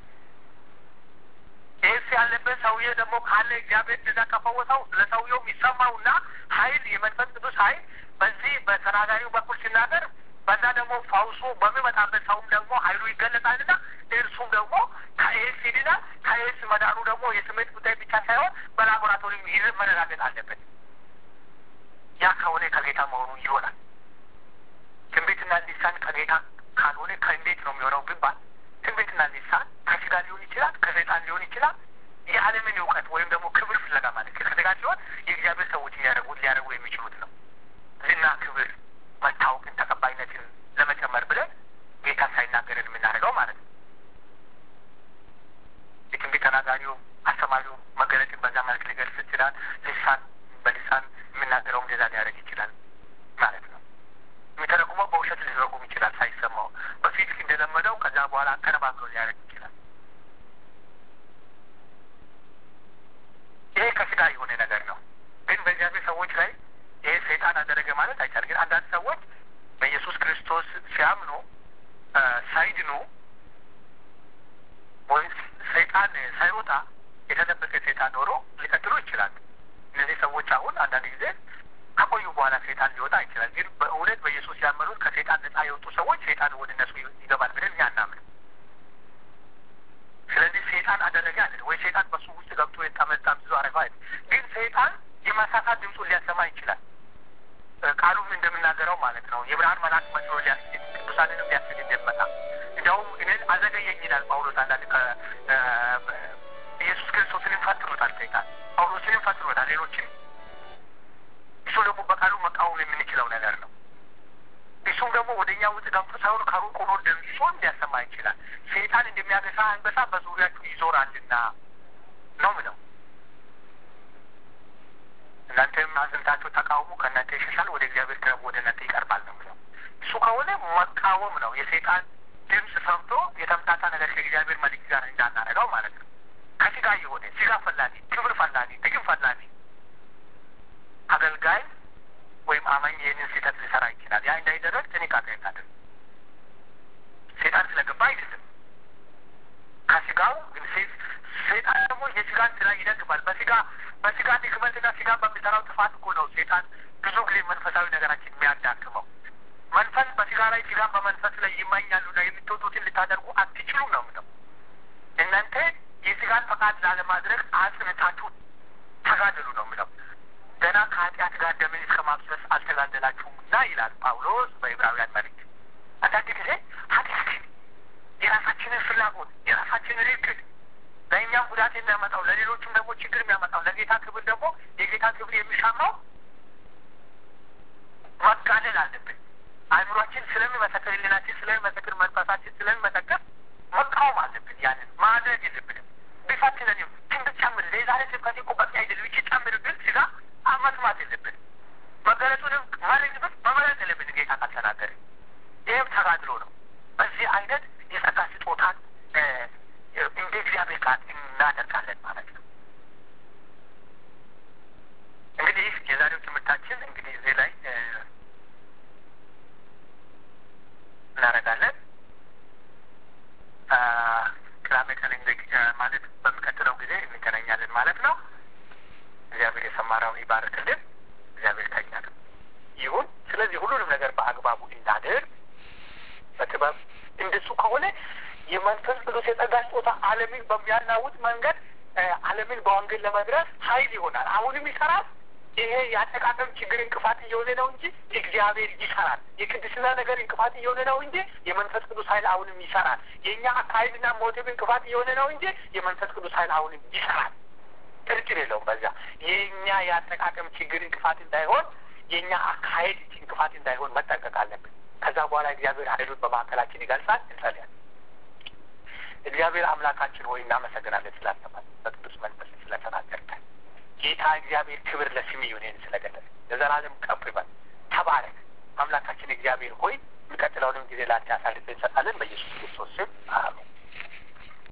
ኤስ ያለበት ሰውዬ ደግሞ ካለ እግዚአብሔር እንደዛ ከፈወሰው ለሰውየው የሚሰማውና ኃይል የመንፈስ ቅዱስ ኃይል በዚህ በተናጋሪው በኩል ሲናገር በዛ ደግሞ ፈውሱ በሚመጣበት ሰውም ደግሞ ኃይሉ ይገለጻልና እርሱም ደግሞ ከኤስ ይድናል። ከኤስ መዳኑ ደግሞ የስሜት ጉዳይ ብቻ ሳይሆን በላቦራቶሪ ይህ መረጋገጥ አለበት። ያ ከሆነ ከጌታ መሆኑ ይሆናል። ትንቢትና ሊሳን ከጌታ ካልሆነ ከእንዴት ነው የሚሆነው ቢባል ትንቢትና ሊሳን ከስጋ ሊሆን ይችላል፣ ከሰይጣን ሊሆን ይችላል። የዓለምን እውቀት ወይም ደግሞ ክብር ፍለጋ ማለት ከስጋ ሲሆን የእግዚአብሔር ሰዎች ሊያደርጉት ሊያደርጉ የሚችሉት ነው። ዝና፣ ክብር፣ መታወቅን፣ ተቀባይነትን ለመጨመር ብለን ጌታ ሳይናገርን የምናደርገው ማለት ነው። የትንቢት ተናጋሪው አስተማሪው መገለጥን በዛ መልክ ሊገልጽ ይችላል። ልሳን በልሳን የምናገረው እንደዛ ሊያደርግ ይችላል ማለት ነው። የሚተረጉመው በውሸት ሊተረጉም ይችላል ሳይሰማው በፊት እንደለመደው ከዛ በኋላ አቀነባብሮ ሊያደርግ ይችላል። ይሄ ከስጋ የሆነ ነገር ነው። ግን በእግዚአብሔር ሰዎች ላይ ይሄ ሰይጣን አደረገ ማለት አይቻልም። ግን አንዳንድ ሰዎች በኢየሱስ ክርስቶስ ሲያምኑ ሳይድኑ ወይም ሰይጣን ሳይወጣ የተደበቀ ሰይጣን ኖሮ ሊቀጥሉ ይችላል። እነዚህ ሰዎች አሁን አንዳንድ ጊዜ ከቆዩ በኋላ ሰይጣን ሊወጣ ይችላል። ግን በእውነት በኢየሱስ ያመኑት ከሰይጣን ነጻ የወጡ ሰዎች ሰይጣን ወደ እነሱ ይገባል ብለን እኛ አናምንም። ስለዚህ ሰይጣን አደረገ አለ ወይ ሰይጣን በሱ ውስጥ ገብቶ የጠመጣ ብዙ አረገው አይደል። ግን ሰይጣን የማሳሳት ድምፁን ሊያሰማ ይችላል። ቃሉም እንደምናገረው ማለት ነው የብርሃን መልአክ መስሎ ሊያስጌድ ቅዱሳንንም ሊያስጌድ እንደመጣ እንዲያውም እኔን አዘገየኝ ይላል ጳውሎስ። አንዳንድ ኢየሱስ ክርስቶስንም ፈትኖታል ሰይጣን፣ ጳውሎስንም ፈትኖታል፣ ሌሎችንም እሱ ደግሞ በቃሉ መቃወም የምንችለው ነገር ነው። እሱም ደግሞ ወደ እኛ ውስጥ ገብቶ ሳይሆን ከሩቅ ሆኖ ድምፁን ሊያሰማ ይችላል። ሰይጣን እንደሚያገሳ አንበሳ በዙሪያችሁ ይዞራልና ነው ምለው። እናንተም አጽንታችሁ ተቃውሙ፣ ከእናንተ ይሸሻል፣ ወደ እግዚአብሔር ቅረቡ፣ ወደ እናንተ ይቀርባል ነው ምለው። እሱ ከሆነ መቃወም ነው። የሰይጣን ድምፅ ሰምቶ የተምታታ ነገር ከእግዚአብሔር መልክ ጋር እንዳናረገው ማለት ነው። ከስጋ የሆነ ስጋ ፈላጊ፣ ክብር ፈላጊ፣ ጥቅም ፈላጊ አገልጋይ ወይም አማኝ ይህንን ስህተት ሊሰራ ይችላል። ያ እንዳይደረግ ጥንቃቄ እናድርግ። ሴጣን ስለገባ አይደለም ከስጋው ግን ሴጣን ደግሞ የስጋን ስራ ይደግማል። በስጋ በስጋ ድክመትና ስጋ በሚሰራው ጥፋት እኮ ነው ሴጣን ብዙ ጊዜ መንፈሳዊ ነገራችን የሚያዳክመው። መንፈስ በስጋ በስጋ ላይ ስጋን በመንፈስ ላይ ይመኛሉና የምትወዱትን ልታደርጉ አትችሉም ነው ምለው። እናንተ የስጋን ፈቃድ ላለማድረግ አጽንታችሁ ተጋደሉ ነው ምለው። ገና ከኃጢአት ጋር ደምን እስከ ማፍሰስ አልተጋደላችሁምና ይላል ጳውሎስ በዕብራውያን መልእክት። አንዳንድ ጊዜ ኃጢአትን የራሳችንን ፍላጎት የራሳችንን እቅድ ለእኛም ጉዳት የሚያመጣው ለሌሎችም ደግሞ ችግር የሚያመጣው ለጌታ ክብር ደግሞ የጌታ ክብር የሚሻማው መጋደል አለብን። አእምሯችን ስለሚመሰክር፣ ሕሊናችን ስለሚመሰክር፣ መንፈሳችን ስለሚመሰክር መቃወም አለብን። ያንን ማድረግ የለብንም። ቢፈትነንም ትንብት ጨምር የዛሬ ስብከቴ እኮ በቂ አይደለም ይቺ ጨምር ግን ስጋ መስማት የለብን። መገለጹንም መልእክቱን መመለስ የለብን ጌታ ካልተናገረ። ይህም ተጋድሎ ነው። በዚህ አይነት የጸጋ ስጦታን እንደ እግዚአብሔር ቃል እናደርጋለን ማለት ነው። እንግዲህ የዛሬው ትምህርታችን እንግዲህ እዚህ ላይ እናደርጋለን። ቅዳሜ ቀን ማለት በሚቀጥለው ጊዜ እንገናኛለን ማለት ነው። እግዚአብሔር የሰማራውን ይባርክልን። እግዚአብሔር ከኛ ጋር ይሁን። ስለዚህ ሁሉንም ነገር በአግባቡ እናድር በጥበብ እንደሱ ከሆነ የመንፈስ ቅዱስ የጸጋ ስጦታ ዓለምን በሚያናውጥ መንገድ ዓለምን በወንጌል ለመድረስ ኃይል ይሆናል። አሁንም ይሰራል። ይሄ የአጠቃቀም ችግር እንቅፋት እየሆነ ነው እንጂ እግዚአብሔር ይሰራል። የቅድስና ነገር እንቅፋት እየሆነ ነው እንጂ የመንፈስ ቅዱስ ኃይል አሁንም ይሰራል። የእኛ አካሄድና ሞቲቭ እንቅፋት እየሆነ ነው እንጂ የመንፈስ ቅዱስ ኃይል አሁንም ይሰራል። ጥርጥር የለውም። በዛ የእኛ የአጠቃቀም ችግር እንቅፋት እንዳይሆን፣ የእኛ አካሄድ እንቅፋት እንዳይሆን መጠንቀቅ አለብን። ከዛ በኋላ እግዚአብሔር ኃይሉን በማዕከላችን ይገልጻል። እንጸልያለን። እግዚአብሔር አምላካችን ሆይ እናመሰግናለን ስላስተማር በቅዱስ መንፈስ ስለተናገርከን ጌታ እግዚአብሔር ክብር ለስም ይሁን ስለገለጽ ለዘላለም ከፍ ይበል። ተባረክ አምላካችን እግዚአብሔር ሆይ የሚቀጥለውንም ጊዜ ላንተ አሳልፈን እንሰጣለን። በኢየሱስ ክርስቶስ ስም